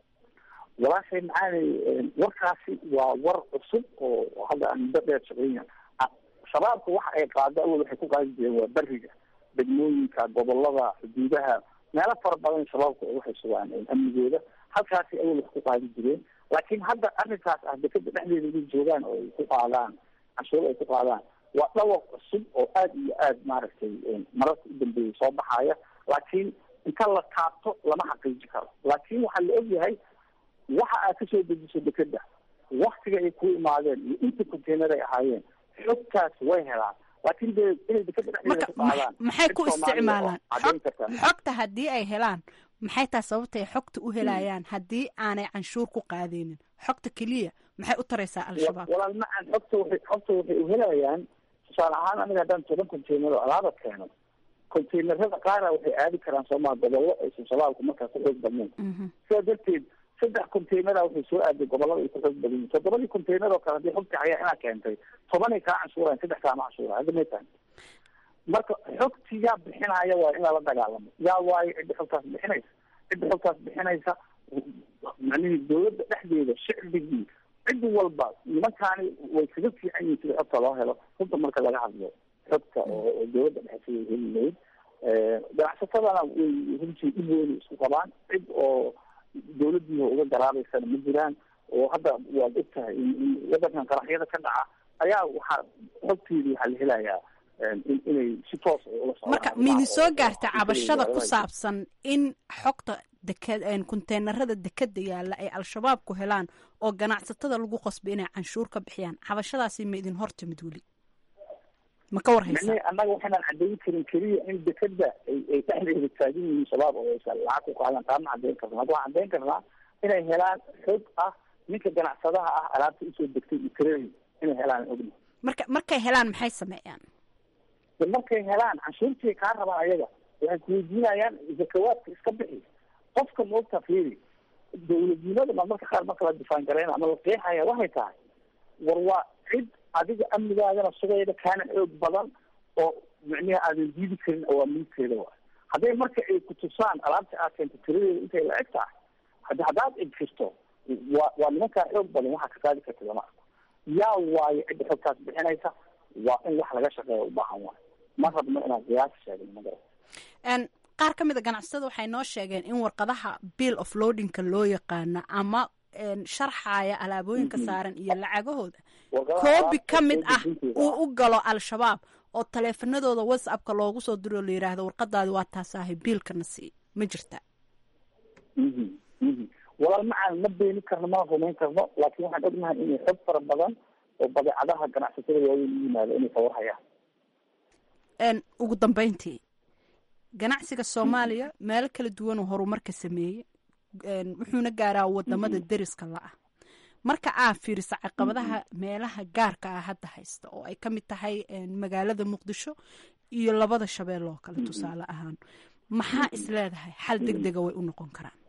walaashay macaanay warkaasi waa war cusub oo hadda aan muddo dheer shaqeynaya shabaabka waxa ay qaado awal waxay ku qaadi jireen waa beriga degmooyinka gobolada xuduudaha meelo fara badan shabaabku waxay sugaan amnigooda halkaasi awal wax ku qaadi jireen laakiin hadda arrinkaas ah dekeda dhexdeeda inay joogaan oo ay ku qaadaan canshuur ay ku qaadaan waa dhawaq cusub oo aada iyo aada maaragtay mararka u dambeeyay soo baxaya laakiin inta la taabto lama xaqiiji karo laakiin waxaa la ogyahay waxa aad kasoo dejiso dekeda waktiga ay ku imaadeen iyo inta container ay ahaayeen xogtaas way helaan laakiin dee inay dekeda dhexdeeda ku qaadaan
maxay ku isticmaalaan
caddayn kartaa
xogta haddii ay helaan maxay tahay sababta ay xogta u helayaan haddii aanay canshuur ku qaadeynin xogta keliya maxay u taraysaa al-shabaab
walaal macan xogta waxay xogta waxay uhelayaan tusaale ahaan aniga haddaan toban container oo alaaba keeno containerada qaara waxay aadi karaan soomaa gobollo aysan shabaabku markaa ku xoog badnayn sidaa darteed saddex containera waxay soo aaday gobolada ay ku xoog badan yihin toddobadii container oo kale haddii xogta hayaa inaa keentay tobanay kaa canshuurayan saddex kaama canshuura hadda may tahay marka xogti yaa bixinaya waa in lala dagaalamo yaa waayo cidda xogtaas bixinaysa cidda xogtaas bixinaysa macnihii dawladda dhexdeeda shicbigii cid walba nimankaani way kaga fiican yihin sida xogta loo helo runta marka laga hadlo xogta oo dawladda dhexeeda heli lahayd ganacsatadana way runtii dhib weyna isku qabaan cid oo dawladdiiha uga garaabaysana ma jiraan oo hadda waad og tahay in wadankan qaraxyada ka dhaca ayaa waxaa xogteedii waxaa la helayaa inay si toos ula
marka miidin soo gaarta cabashada ku saabsan in xogta deked konteenarada dekeda yaalla ay al-shabaab ku helaan oo ganacsatada lagu qasbay inay canshuur ka bixiyaan cabashadaasi ma idin hor timid weli ma ka warhaysa
annaga waxaynaan cadeyn karin keliya in dekeda ay ay dhexdeeda taagan yihiin shabaab oo aysan lacag ku qaadan taana cadeyn karna hadda waxaan cadeyn karnaa inay helaan xog ah ninka ganacsadaha ah alaabta usoo degtay iyo tiradii inay helaan ogna
marka markay helaan maxay sameeyaan
de markay helaan canshuurtii kaa rabaan ayaga waxay kuweydiinayaan zakawaadka iska bixi qofka moogta fiiri dawladnimada ma marka qaar marka la difaan garayna ama la qeexaya waxay tahay war waa cid adiga amnigaagana sugayda kaana xoog badan oo micniha aadan diidi karin awaamiirteeda wa hadday marka ay kutusaan alaabta aad keento tiradeeda intay la eg tahay hadi haddaad egfirto waa waa nimankaa xoog badan waxaa ka qaadi karta lama arko yaa waayo cidda xogtaas bixinaysa waa in wax laga shaqeeya u baahan waayo ma rabno inaan qiyaas sheegin magara
qaar ka mid a ganacsatada waxay noo sheegeen in warqadaha bill of loadingka loo yaqaano ama sharxaya alaabooyinka saaran iyo lacagahooda koobi ka mid ah uu u galo al-shabaab oo taleefanadooda whatsappka loogu soo diro oo la yidhaahdo warqadaadi waa taasaahay biilkana sii ma jirta
walaal macaan ma beeni karno mana rumayn karno laakiin waxaan ognahay inay xog fara badan oo badeecadaha ganacsatada waaweyn u yimaado inay kawarhayaan
ugu dambeyntii ganacsiga soomaaliya meelo kala duwan oo horumarka sameeyey wuxuuna gaaraa wadamada deriska la-ah marka aa fiiriso caqabadaha meelaha gaarka ah hadda haysta oo ay ka mid tahay magaalada muqdisho iyo labada shabeel oo kale tusaale ahaan maxaa is leedahay xal deg dega way u noqon karaan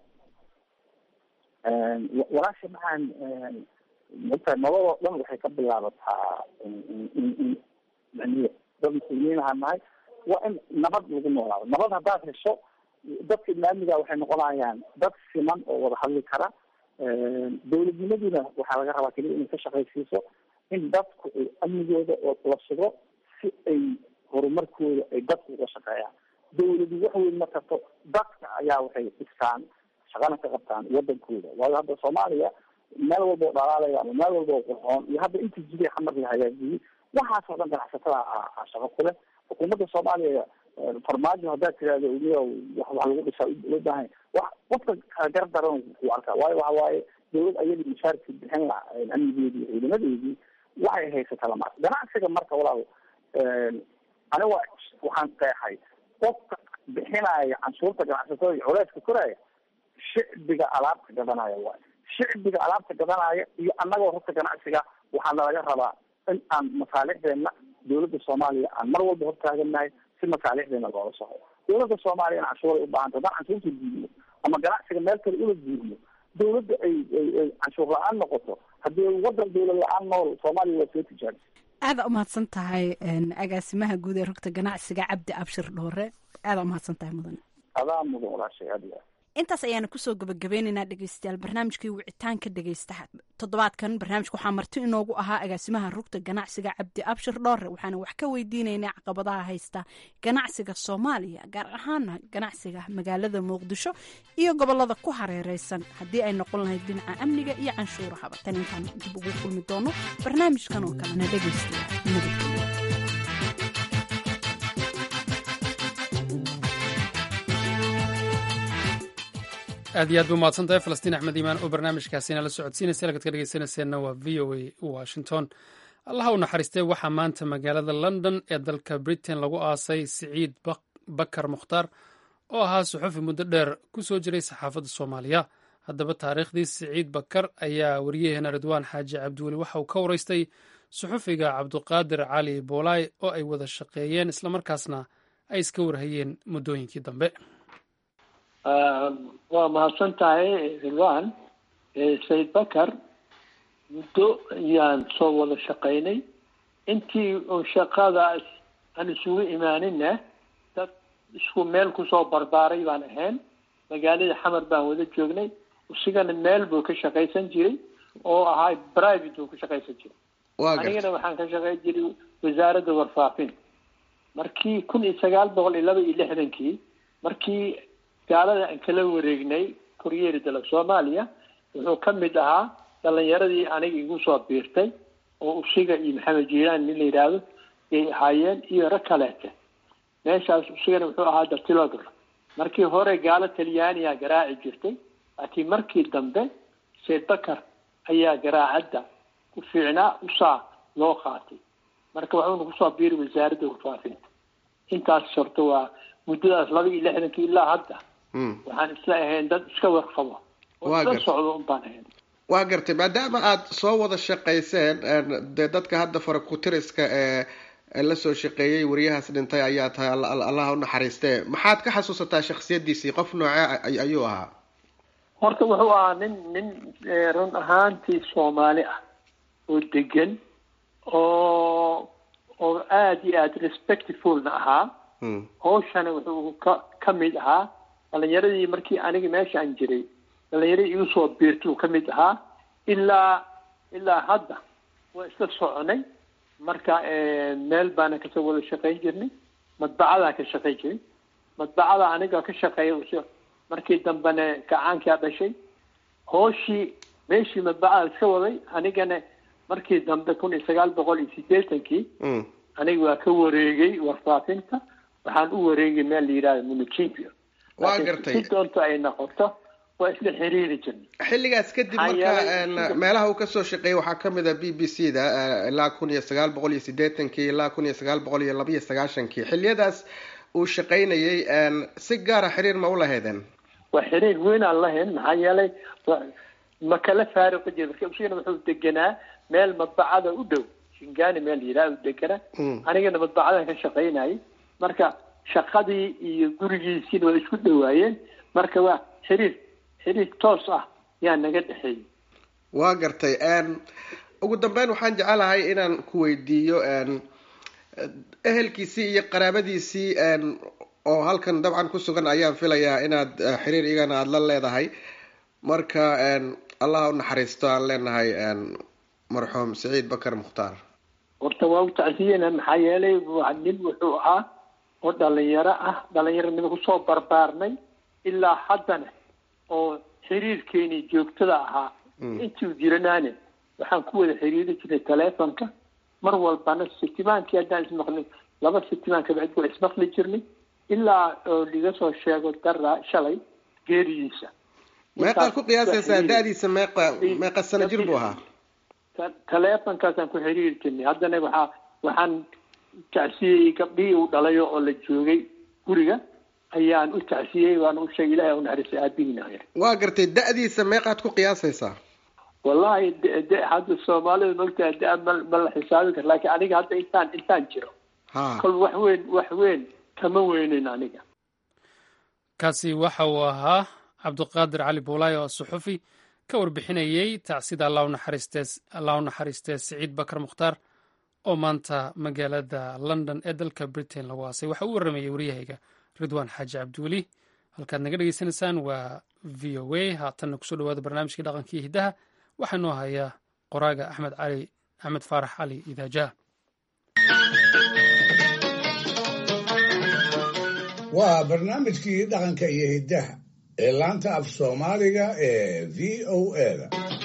walaasha maxaan mata nololoo dhan waxay ka bilaabataa in maniya dad muslimiin ahaa nahay waa in nabad lagu noolaado nabad haddaad hesho dadka islaamiga waxay noqonayaan dad siman oo wada hadli kara dawladnimaduna waxaa laga rabaa keliya inay ka shaqaysiiso in dadku ay amnigooda la sugo si ay horumarkooda ay dadku uga shaqeeyaan dawladu wax weyn ma karto dadka ayaa waxay dhistaan shaqana ka qabtaan wadankooda waayo hadda soomaaliya meel walba oo dhalaalaya ama meel walba oo qurxoon iyo hadda inta jiray xamar la hagaajiyey waxaas oo dhan ganacsatada a shaqo ku leh xukuumadda soomaaliya farmaajo haddaad tirahdo uliya wax wax lagu dhisaa loo baahan wa qofka kala gar daran ku arkaa waayo waxa waaye dawlad ayadii mushaarkii bixin la amnigeedii ciidamadeedii waxay haysata lama ganacsiga marka walaal aniga waxaan qeexay qofka bixinaya canshuurta ganacsatada iyo culeyska koraya shicbiga alaabta gadanaya waay shicbiga alaabta gadanaya iyo annagoo horta ganacsiga waxaana laga rabaa in aan masaalixdeena dawladda soomaaliya aan mar walba hortaagannahay si masaalixdeena loola soco dawladda soomaaliya in canshuuray ubahanta haddaan canshuurta diidno ama ganacsiga meel kale ula diidno dawladda ay ay canshuur la-aan noqoto haddii wadan dawlad la-aan nool soomaaliya waa soo tijaabisa
aada umahadsan tahay agaasimaha guud ee rugta ganacsiga cabdi abshir dhoore aada umahadsan tahay mudane
adaa mudan walaashay aad iyo aad
intaas ayaana kusoo gabagabeynaynaa dhegeystayaal barnaamijkii wicitaanka dhegeystaha toddobaadkan barnaamijka waxaa marti inoogu ahaa agaasimaha rugta ganacsiga cabdi abshir dhoore waxaana wax ka weydiinaynay caqabadaha haysta ganacsiga soomaaliya gaar ahaana ganacsiga magaalada muqdisho iyo gobolada ku hareereysan haddii ay noqon lahayd dhinaca amniga iyo canshuurahaba tan intaan dib ugu kulmi doono barnaamijkan oo kalena dhegeystayaal nabadgelyo
aad iyo aad ba umahadsan tahay falastiin axmed iimaan oo barnaamijkaasina la socodsiinaysa halkaad ka dhegeysanayseena waa v o a washington allaha u naxariistay waxaa maanta magaalada london ee dalka britain lagu aasay siciid bakar mukhtaar oo ahaa suxufi muddo dheer ku soo jiray saxaafadda soomaaliya haddaba taariikhdii siciid bakar ayaa wariyaheena ridwaan xaaji cabdiweli waxa uu ka waraystay suxufiga cabduqaadir cali boolaay oo ay wada shaqeeyeen islamarkaasna ay iska warhayeen muddooyinkii dambe
waa mahadsan tahay rilwan sayid bakar muddo ayaan soo wada shaqaynay intii un shaqadaas aan isugu imaaninna dad isku meel kusoo barbaaray baan ahayn magaalada xamar baan wada joognay isigana meel buu ka shaqaysan jiray oo ahaa private buu ka shaqaysan jiray anigana waxaan ka shaqayn jiray wasaaradda warfaafin markii kun iyo sagaal boqol iyo laba iyo lixdankii markii gaalada aan kala wareegnay koryeeri dala soomaaliya wuxuu ka mid ahaa dhalinyaradii aniga igu soo biirtay oo usiga iyo maxamed jiilaan nin la yidhaahdo yay ahaayeen iyo rag kaleete meeshaas isagana wuxuu ahaa dartilodor markii hore gaalo talyaaniya garaaci jirtay laakiin markii dambe sayd bakar ayaa garaacadda ku fiicnaa usaa loo qaatay marka waxuuna kusoo biiri wasaaradda warfaafinta intaas horta waa muddadaas laba iyo lixdankii ilaa hadda waxaan isla ahayn dad iska warqabo oo
Waa
isla
gar-
socdo un baan ahayn
waa gartay maadaama aad soo wada shaqayseen een, dee dadka hadda farakutiriska ee ee la soo shaqeeyey wariyahaas dhintay ayaa tahay alla- alla- allah u naxariistee maxaad ka xasuusataa shakhsiyadiisii qof noocee ay- ayuu ahaa
horta wuxuu ahaa nin nin eh, run ahaantii soomaali ah oo degan oo oo aada iyo aada respectfulna ahaa hawshana wuxuu ka ka mid ahaa dhalinyaradii markii aniga meeshaan jiray dhalinyaradii igu soo biirtay uu ka mid ahaa ilaa ilaa hadda waa isla soconay marka eh, meel baana kasoo wada shaqayn jirnay madbacadaan ka shaqayn jiray madbacada aniga ka shaqeeya uso- markii dambena gacaankaa dhashay hooshii meeshii madbacada iska waday anigana markii dambe kun iyo sagaal boqol iyo sideetankii aniga waa ka wareegay warfaafinta waxaan u wareegay meel la yidhahdo municipio
Waa
Laakiin
gartay.
si doonto ay noqoto waa isla xiriiri jirnay
xilligaas kadib
Maxaa
marka
yeelay
een,
sida-
meelaha uu kasoo shaqeeyey waxaa kamid a b b c da eh, ilaa kun iyo sagaal boqol iyo sideetankii ilaa kun iyo sagaal boqol iyo laba iyo sagaashankii xilliyadaas uu shaqaynayay een, si gaara xiriir ma u lahaydeen
waa xiriir weyn aan lahayn maxaa yeelay wa- ma kala faariqi jira marka usigana wuxuu deganaa meel madbacada u dhow shingani meel yidhaha u deganaa anigana madbacadan ka shaqaynayay marka shaqadii iyo gurigiisiina waa isku dhowaayeen marka waa xiriir xiriir toos ah yaa naga dhexeeyey
waa gartay een, ugu dambeyn waxaan jecelahay inaan ku weydiiyo een, ehelkiisii iyo qaraabadiisii een, oo halkan dabcan ku sugan ayaan filayaa inaad eh, xiriir iyagana aada la leedahay marka een, allah u naxariisto aan leenahay een, marxuum saciid bakar mukhtaar
horta waa u tacsiyena maxaa yeelay waa nin wuxuu ahaa oo dhalinyaro ah dhalinyaronimo kusoo barbaarnay ilaa haddana oo xiriirkeeni joogtada ahaa intii jiranaane waxaan ku wada xiriiri jirnay telefonka mar walbana sitimaankii haddaan ismaqlin laba sitimaan kabacdi waa ismaqli jirnay ilaa oo liga soo sheego dara shalay geeridiisa
meeqaad ku qiyaasaysaa da-diisa meeqa meeqa sano jir buu ahaa
Ta- telefonkaasaan ku xiriiri jirnay haddana waxaa waxaan tacsiyey gabdhihii uu dhalayo oo la joogay guriga ayaan u tacsiyey waan u sheegay ilahi u naxariistay aabihiina yar
waa gartay da-diisa meeqaad ku qiyaasaysaa
wallahi de- de- hadda soomaalida mogtahay da ma ma la xisaabi karo laakiin aniga hadda intaan intaan jiro
ha
kol wax weyn wax weyn kama weynin aniga
kaasi waxa uu ahaa cabdiqaadir cali buulaay oo suxufi ka warbixinayey tacsida allah u naxariistee- allah u naxariistee siciid bakar mukhtaar oo maanta magaalada london ee dalka britain lagu aasay waxa uu waramayey waryahayga ridwaan xaaji cabdiweli halkaad naga dhegeysanaysaan waa v o a haatanna kusoo dhawaada barnaamijkii dhaqankii hiddaha waxaa noo hayaa qoraaga axmed cali axmed faarax cali idaajaha
waa barnaamijkii dhaqanka iyo hiddaha ee laanta af soomaaliga ee v o a-da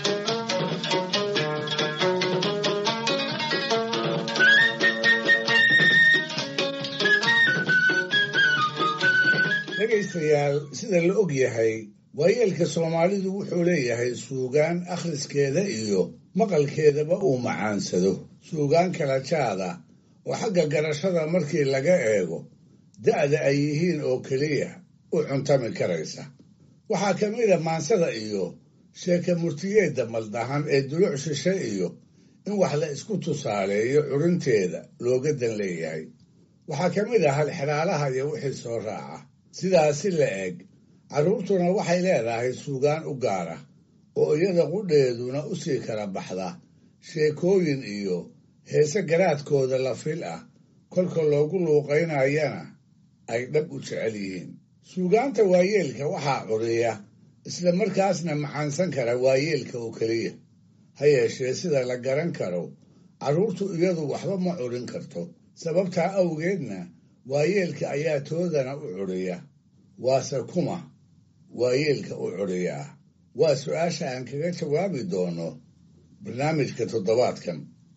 dhegaystayaal sida la og yahay waayeelka soomaalidu wuxuu leeyahay suugaan akhriskeeda iyo maqalkeedaba uu macaansado suugaan kala jaad ah oo xagga garashada markii laga eego da'da ay yihiin oo keliya u cuntami karaysa waxaa ka mid a maansada iyo sheeka murtiyeedda maldahan ee duluc shishe iyo in wax la isku tusaaleeyo curinteeda looga dan leeyahay waxaa ka mid ah halxiraalaha iyo wixii soo raaca sidaasi la eg carruurtuna waxay leedahay suugaan u gaara oo iyada qudheeduna u sii kala baxda sheekooyin iyo heese garaadkooda la fil ah kolka loogu luuqaynayana ay dhab u jecel yihiin suugaanta waayeelka waxaa curiya isla markaasna macaansan kara waayeelka oo keliya ha yeeshee sida la garan karo carruurtu iyadu waxba ma curin karto sababtaa awgeedna waayeelka ayaa toodana u curiya waase kuma waayeelka u curiyaa waa su-aasha aan kaga jawaabi doono barnaamijka toddobaadkan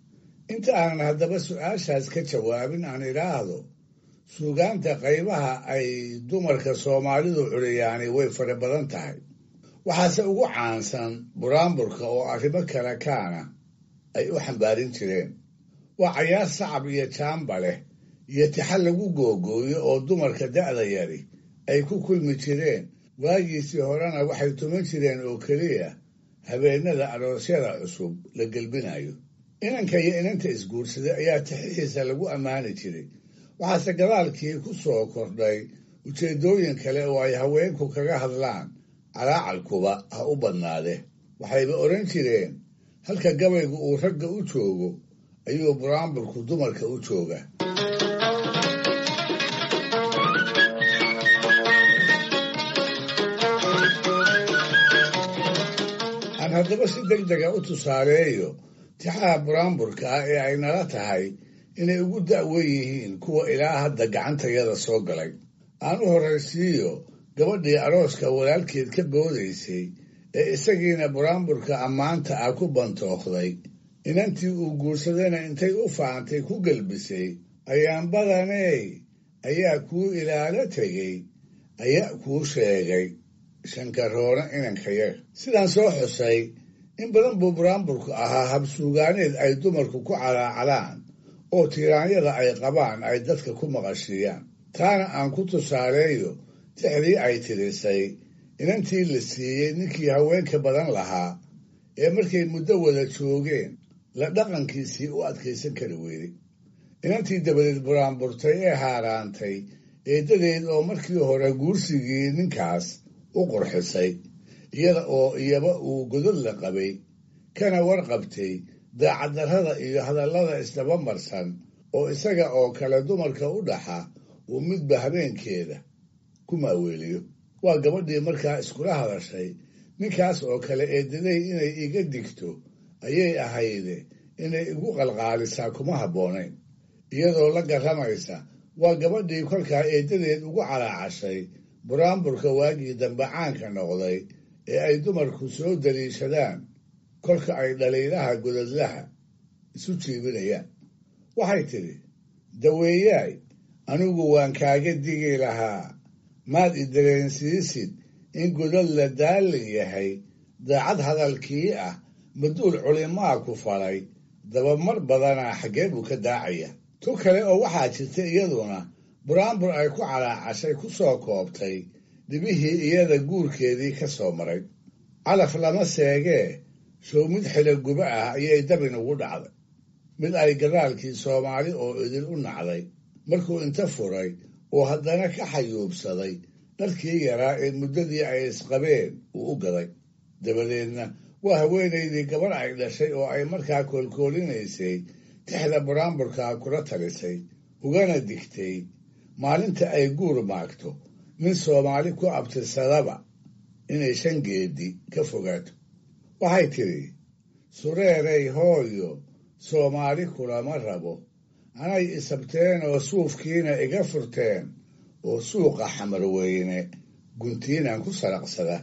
inta aanan haddaba su-aashaas ka jawaabin aan idhaahdo suugaanta qaybaha ay dumarka soomaalidu curiyaani way fara badan tahay waxaase ugu caansan buraanburka oo arrimo kale kaana ay u xambaarin jireen waa cayaar sacab iyo jaamba leh iyo tixal lagu googooyo oo dumarka da'da yari ay ku kulmi jireen waagiisii horena waxay tuman jireen oo keliya habeenada aroosyada cusub la gelbinayo inanka iyo inanta isguursaday ayaa tixihiisa lagu ammaani jiray waxaase gadaalkii ku soo kordhay ujeeddooyin kale oo ay haweenku kaga hadlaan calaacalkuba ha u badnaade waxayba odhan jireen halka gabaygu uu ragga u joogo ayuu buraanburku dumarka u jooga aan haddaba si deg dega u tusaaleeyo tixaha buraanburka ah ee ay nala tahay inay ugu da'wen yihiin kuwa ilaa hadda gacantayada soo galay aan u horraysiiyo gabadhii arooska walaalkeed ka boodaysay ee isagiina buraanburka ammaanta ah ku bantookday inantii uu guursadayna intay u faantay ku gelbisay ayaan badaney ayaa kuu ilaalo tegey ayaa kuu sheegay shankaroona inankayaga sidaan soo xusay in badan buu buraanburku ahaa habsuugaaneed ay dumarku ku calaacalaan oo tiiraanyada ay qabaan ay dadka ku maqashiiyaan taana aan ku tusaaleeyo tixdii ay tirisay inantii la siiyey ninkii haweenka badan lahaa ee markay muddo wada joogeen la dhaqankiisii u adkaysan kari weyday inantii dabadeed buraanburtay ee haaraantay eeddadeed oo markii hore guursigii ninkaas u qurxisay iyada oo iyaba uu godod la qabay kana warqabtay daacaddarrada iyo hadallada isdaba marsan oo isaga oo kale dumarka u dhaxa uu midba habeenkeeda ku maaweeliyo waa gabadhii markaa iskula hadashay ninkaas oo kale eedaday inay iga digto ayay ahayde inay igu qalqaalisaa kuma habboonayn iyadoo la garramaysa waa gabadhii kolkaa eeddadeed ugu calaacashay buraanburka waagii dambe caanka noqday ee ay dumarku soo daliishadaan kolka ay dhaliilaha godadlaha isu jiibinayaan waxay tidhi daweeyaay anigu waan kaaga digi lahaa maad i dareensiisid in godad la daalin yahay daacad hadalkii ah maduul culimaa ku falay dabamar badanaa xaggee buu ka daacaya tu kale oo waxaa jirta iyaduna buraanbur ay ku calaacashay ku soo koobtay dhibihii iyada guurkeedii ka soo maray calaf lama seegee show mid xiloguba ah ayay dabin ugu dhacday mid ay gadaalkii soomaali oo idil u nacday markuu inta furay oo haddana ka xayuubsaday dharkii yaraa ee muddadii ay isqabeen uu u gaday dabadeedna waa haweenaydii gabar ay dhashay oo ay markaa koolkoolinaysay tixda buraanburkaa kula talisay ugana digtay maalinta ay guur maagto nin soomaali ku abtirsadaba inay shan geedi ka fogaato waxay tidhi sureeray hooyo soomaali kulama rabo anay isabteen oo suufkiina iga furteen oo suuqa xamarweyne guntiinaan ku saraqsada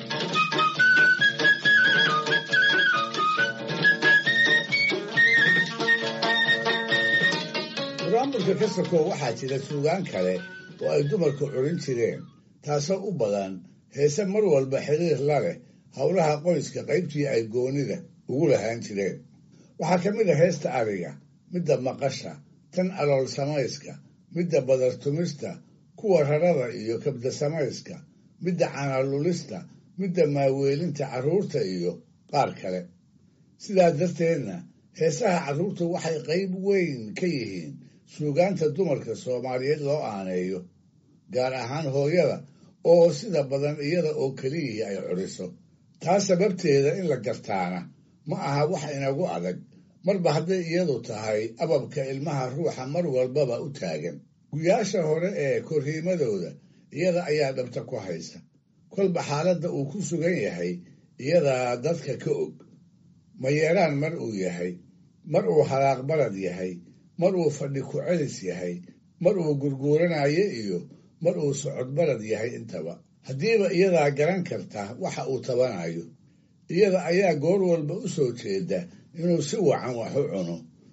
buraanburka ka sokow waxaa jira suugaan kale oo ay dumarku curin jireen taasoo u badan heese mar walba xiriir la leh howlaha qoyska qaybtii ay goonida ugu lahaan jireen waxaa ka mid a heesta ariga midda maqasha tan alool samayska midda badartumista kuwa rarada iyo kabda samayska midda canalulista midda maaweelinta carruurta iyo qaar kale sidaa darteedna heesaha carruurtu waxay qayb weyn ka yihiin suugaanta dumarka soomaaliyeed loo aaneeyo gaar ahaan hooyada oo sida badan iyada oo keliyihii ay curiso taas sababteeda in la gartaana ma aha wax inagu adag marba hadday iyadu tahay ababka ilmaha ruuxa mar walbaba u taagan guyaasha hore ee korriimadooda iyada ayaa dhabta ku haysa kolba xaaladda uu ku sugan yahay iyadaa dadka ka og mayeeraan mar uu yahay mar uu halaaq balad yahay mar uu fadhi ku celis yahay mar uu gurguuranayo iyo mar uu socod balad yahay intaba haddiiba iyadaa garan karta waxa uu tabanayo iyada ayaa goor walba u soo jeeda inuu si wacan wax u cuno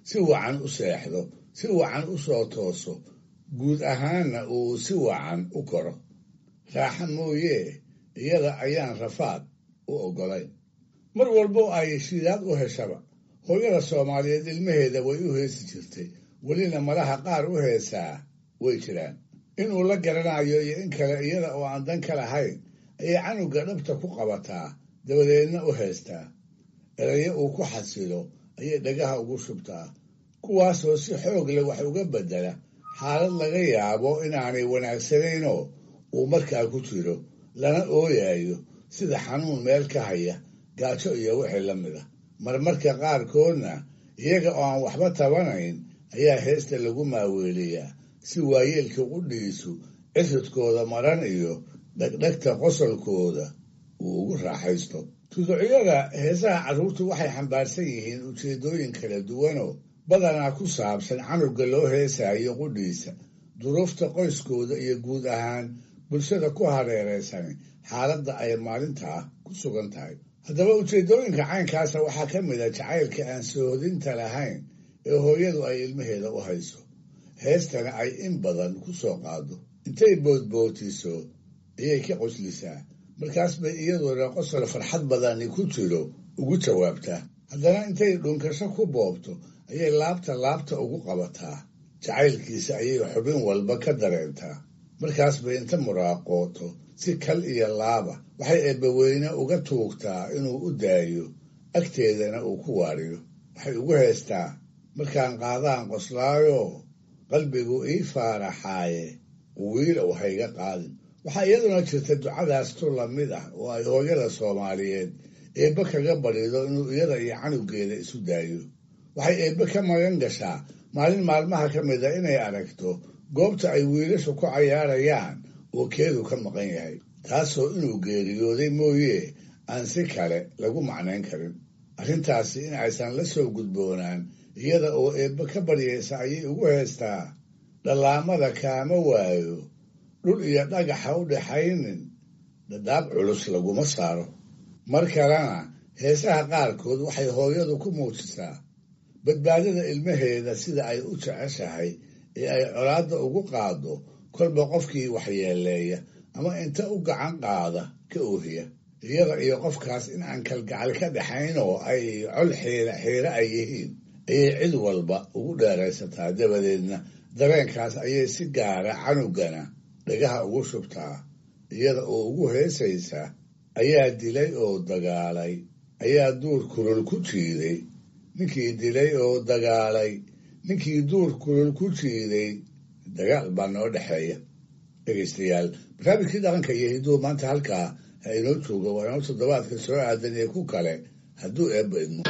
si wacan u seexdo si wacan u soo tooso guud ahaanna uu si wacan u koro raaxa mooyee iyada ayaan rafaad u oggolayn mar walbo ay shidaad u heshaba hooyada soomaaliyeed ilmaheeda way u heesi jirtay welina malaha qaar u heesaa way jiraan inuu la garanayo iyo in kale iyada oo aan dan ka lahayn ayay canuga dhabta ku qabataa dabadeedna u heestaa erayo uu ku xasilo ayay dhagaha ugu shubtaa kuwaasoo si xoog leh wax uga beddela xaalad laga yaabo inaanay wanaagsanaynoo uu markaa ku jiro lana ooyayo sida xanuun meel ka haya gaajo iyo wixii la mid a marmarka qaarkoodna iyaga oo aan waxba tabanayn ayaa heesta lagu maaweeliyaa si waayeelka qudhiisu ciridkooda maran iyo dhegdhegta qosolkooda uu ugu raaxaysto tuducyada heesaha carruurtu waxay xambaarsan yihiin ujeeddooyin kala duwanoo badanaa ku saabsan canuga loo heesaayo qudhiisa duruufta qoyskooda iyo guud ahaan bulshada ku hareeraysan xaaladda ay maalintaa ku sugan tahay haddaba ujeeddooyinka caynkaasa waxaa ka mid a jacaylka aan soohodinta lahayn ee hooyadu ay ilmaheeda u hayso heestana ay in badan ku soo qaado intay boodbootiso ayay ka qoslisaa markaas bay iyaduna qosol farxad badani ku jiro ugu jawaabtaa haddana intay dhunkasho ku boobto ayay laabta laabta ugu qabataa jacaylkiisa ayay xubin walba ka dareentaa markaas bay inta muraaqooto si kal iyo laaba waxay eebbaweyne uga tuugtaa inuu u daayo agteedana uu ku waariyo waxay ugu heestaa markaan qaadaan qoslaayo qalbigu ii faaraxaaye wiilow hayga qaadin waxaa iyaduna jirta ducadaas tu lamid ah oo ay hooyada soomaaliyeed eebbe kaga badido inuu iyada iyo canugeeda isu daayo waxay eebbe ka magan gashaa maalin maalmaha ka mid a inay aragto goobta ay wiilashu ku cayaarayaan oo keedu ka maqan yahay taasoo inuu geeriyooday mooye aan si kale lagu macnayn karin arrintaasi in aysan la soo gudboonaan iyada oo eebbe ka baryaysa ayay ugu heestaa dhallaamada kaama waayo dhul iyo dhagaxa u dhaxaynin dhadhaab culus laguma saaro mar kalena heesaha qaarkood waxay hooyadu ku muujisaa badbaadada ilmaheeda sida ay u jeceshahay ee ay colaadda ugu qaado kolba qofkii waxyeeleeya ama inta u gacan qaada ka oohiya iyada iyo qofkaas in aan kalgacal ka dhaxayn oo ay col xiira xiire ay yihiin ayay cid walba ugu dheeraysataa dabadeedna dareenkaas ayay si gaara canugana dhagaha ugu shubtaa iyada oo ugu heesaysa ayaa dilay oo dagaalay ayaa duur kulul ku jiiday ninkii dilay oo dagaalay ninkii duur kulul ku jiiday dagaal baa noo dhexeeya dhegaystayaal barnaamijkii dhaqanka iyo hiduhu maanta halkaa ha inoo jooga waa inoo toddobaadka soo aadan iyo ku kale hadduu eebba idmo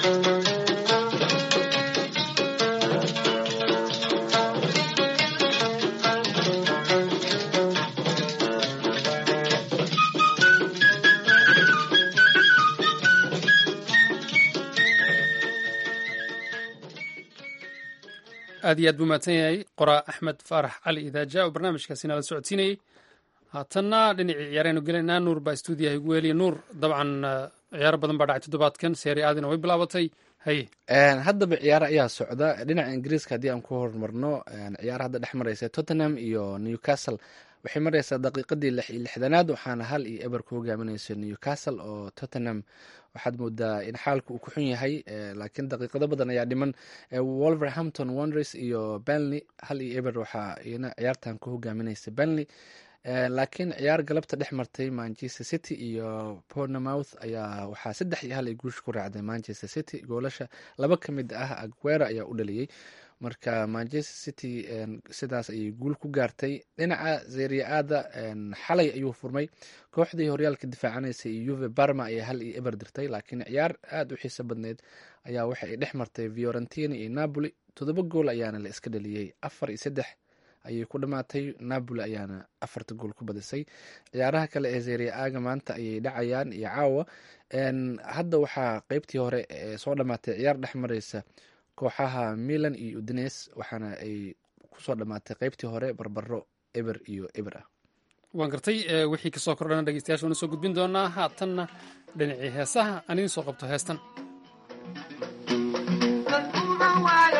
aad iyo aad buu mahadsan yahay qoraa axmed faarax cali idaaja oo barnaamijkaasina la socodsiinayey haatanna dhinacii ciyaaraynu gelaynaa nuur baa stuudiyaha igu weliya nuur dabcan ciyaaro badan baa dhacay toddobaadkan seeri aadina way bilaabatay haye
haddaba ciyaaro ayaa socda dhinaca ingiriiska haddii aan ku horumarno ciyaaro hadda dhex mareysa tottenham iyo newcastle waxay mareysaa daqiiqadii lix iyo lixdanaad waxaana hal iyo eber ku hogaamineysa newcastle oo tottenham waxaad moodaa in xaalka uu ku xun yahay laakiin daqiiqado badan ayaa dhiman wolverhampton wonders iyo benley hal iyo eber waxaa iyana ciyaartan ku hogaamineysa benley laakiin ciyaar galabta dhex martay manchester city iyo pornemouth ayaa waxaa saddex iyo hal ay guusha ku raacday manchester city goolasha laba ka mid ah aguera ayaa u dhaliyey marka manchester city sidaas ayay guul ku gaartay dhinaca seriaada xalay ayuu furmay kooxdii horyaalka difaacanaysa iyo yuve barma ayaa hal iyo eber dirtay laakiin ciyaar aada u xiiso badneyd ayaa waxa ay dhex martay fiorentina iyo napoli toddoba gool ayaana la iska dhaliyey afar iyo saddex ayay ku dhamaatay napoli ayaana afarta gool ku badisay ciyaaraha kale ee seria aga maanta ayay dhacayaan iyo caawa hadda waxaa qeybtii hore soo dhamaatay ciyaar dhex mareysa kooxaha milan iyo udines waxaana ay kusoo dhamaatay qeybtii hore barbaro eber iyo eber ah
waan gartay wixii kasoo kordhana dhegeystayaasha waana soo gudbin doonaa haatanna dhinacii heesaha aan idiin soo qabto heestan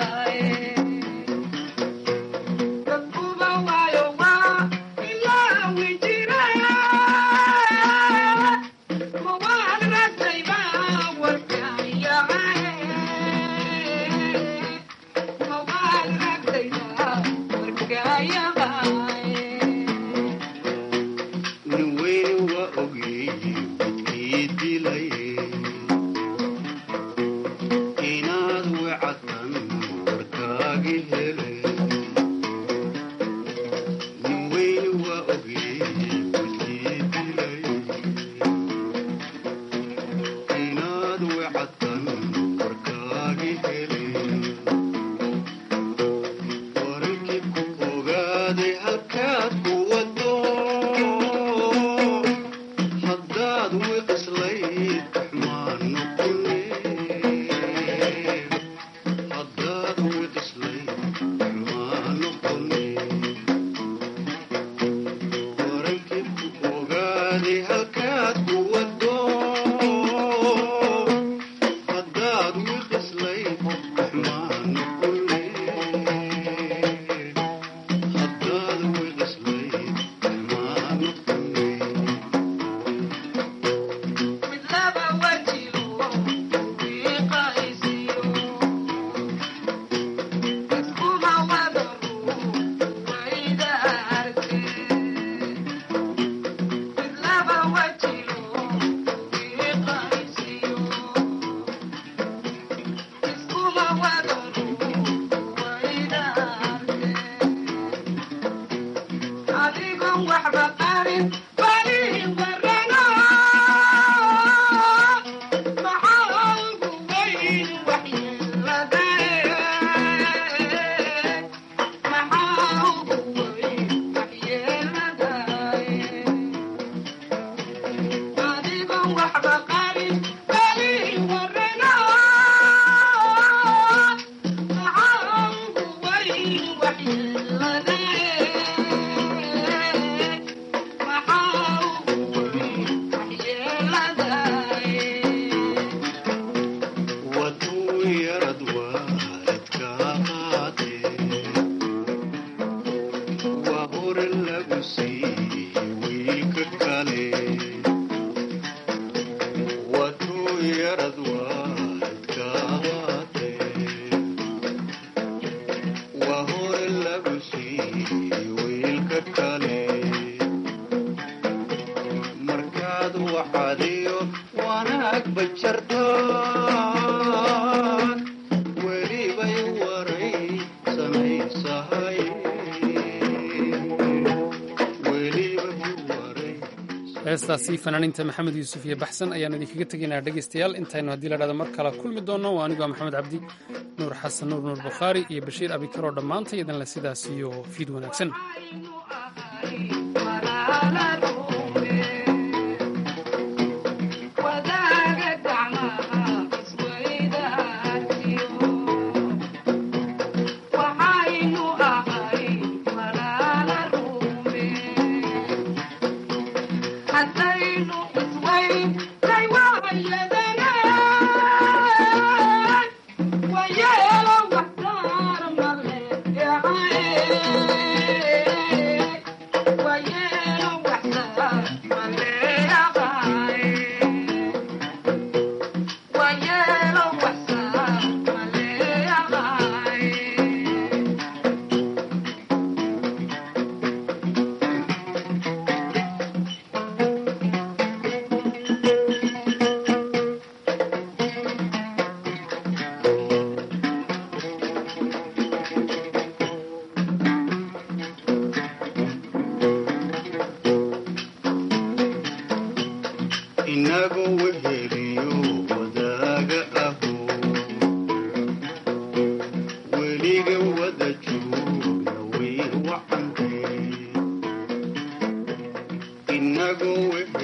heestaasi fanaaniinta maxamed yuusuf iyo baxsan ayaan idinkaga tegaynaa dhegaystayaal intaynu haddii la dhahdo mar kale kulmi doonno waa anigoo maxamed cabdi nuur xasan nuur nuur bukhaari iyo bashiir abikaroo dhammaantay idanle sidaas iyo fiid wanaagsan
inago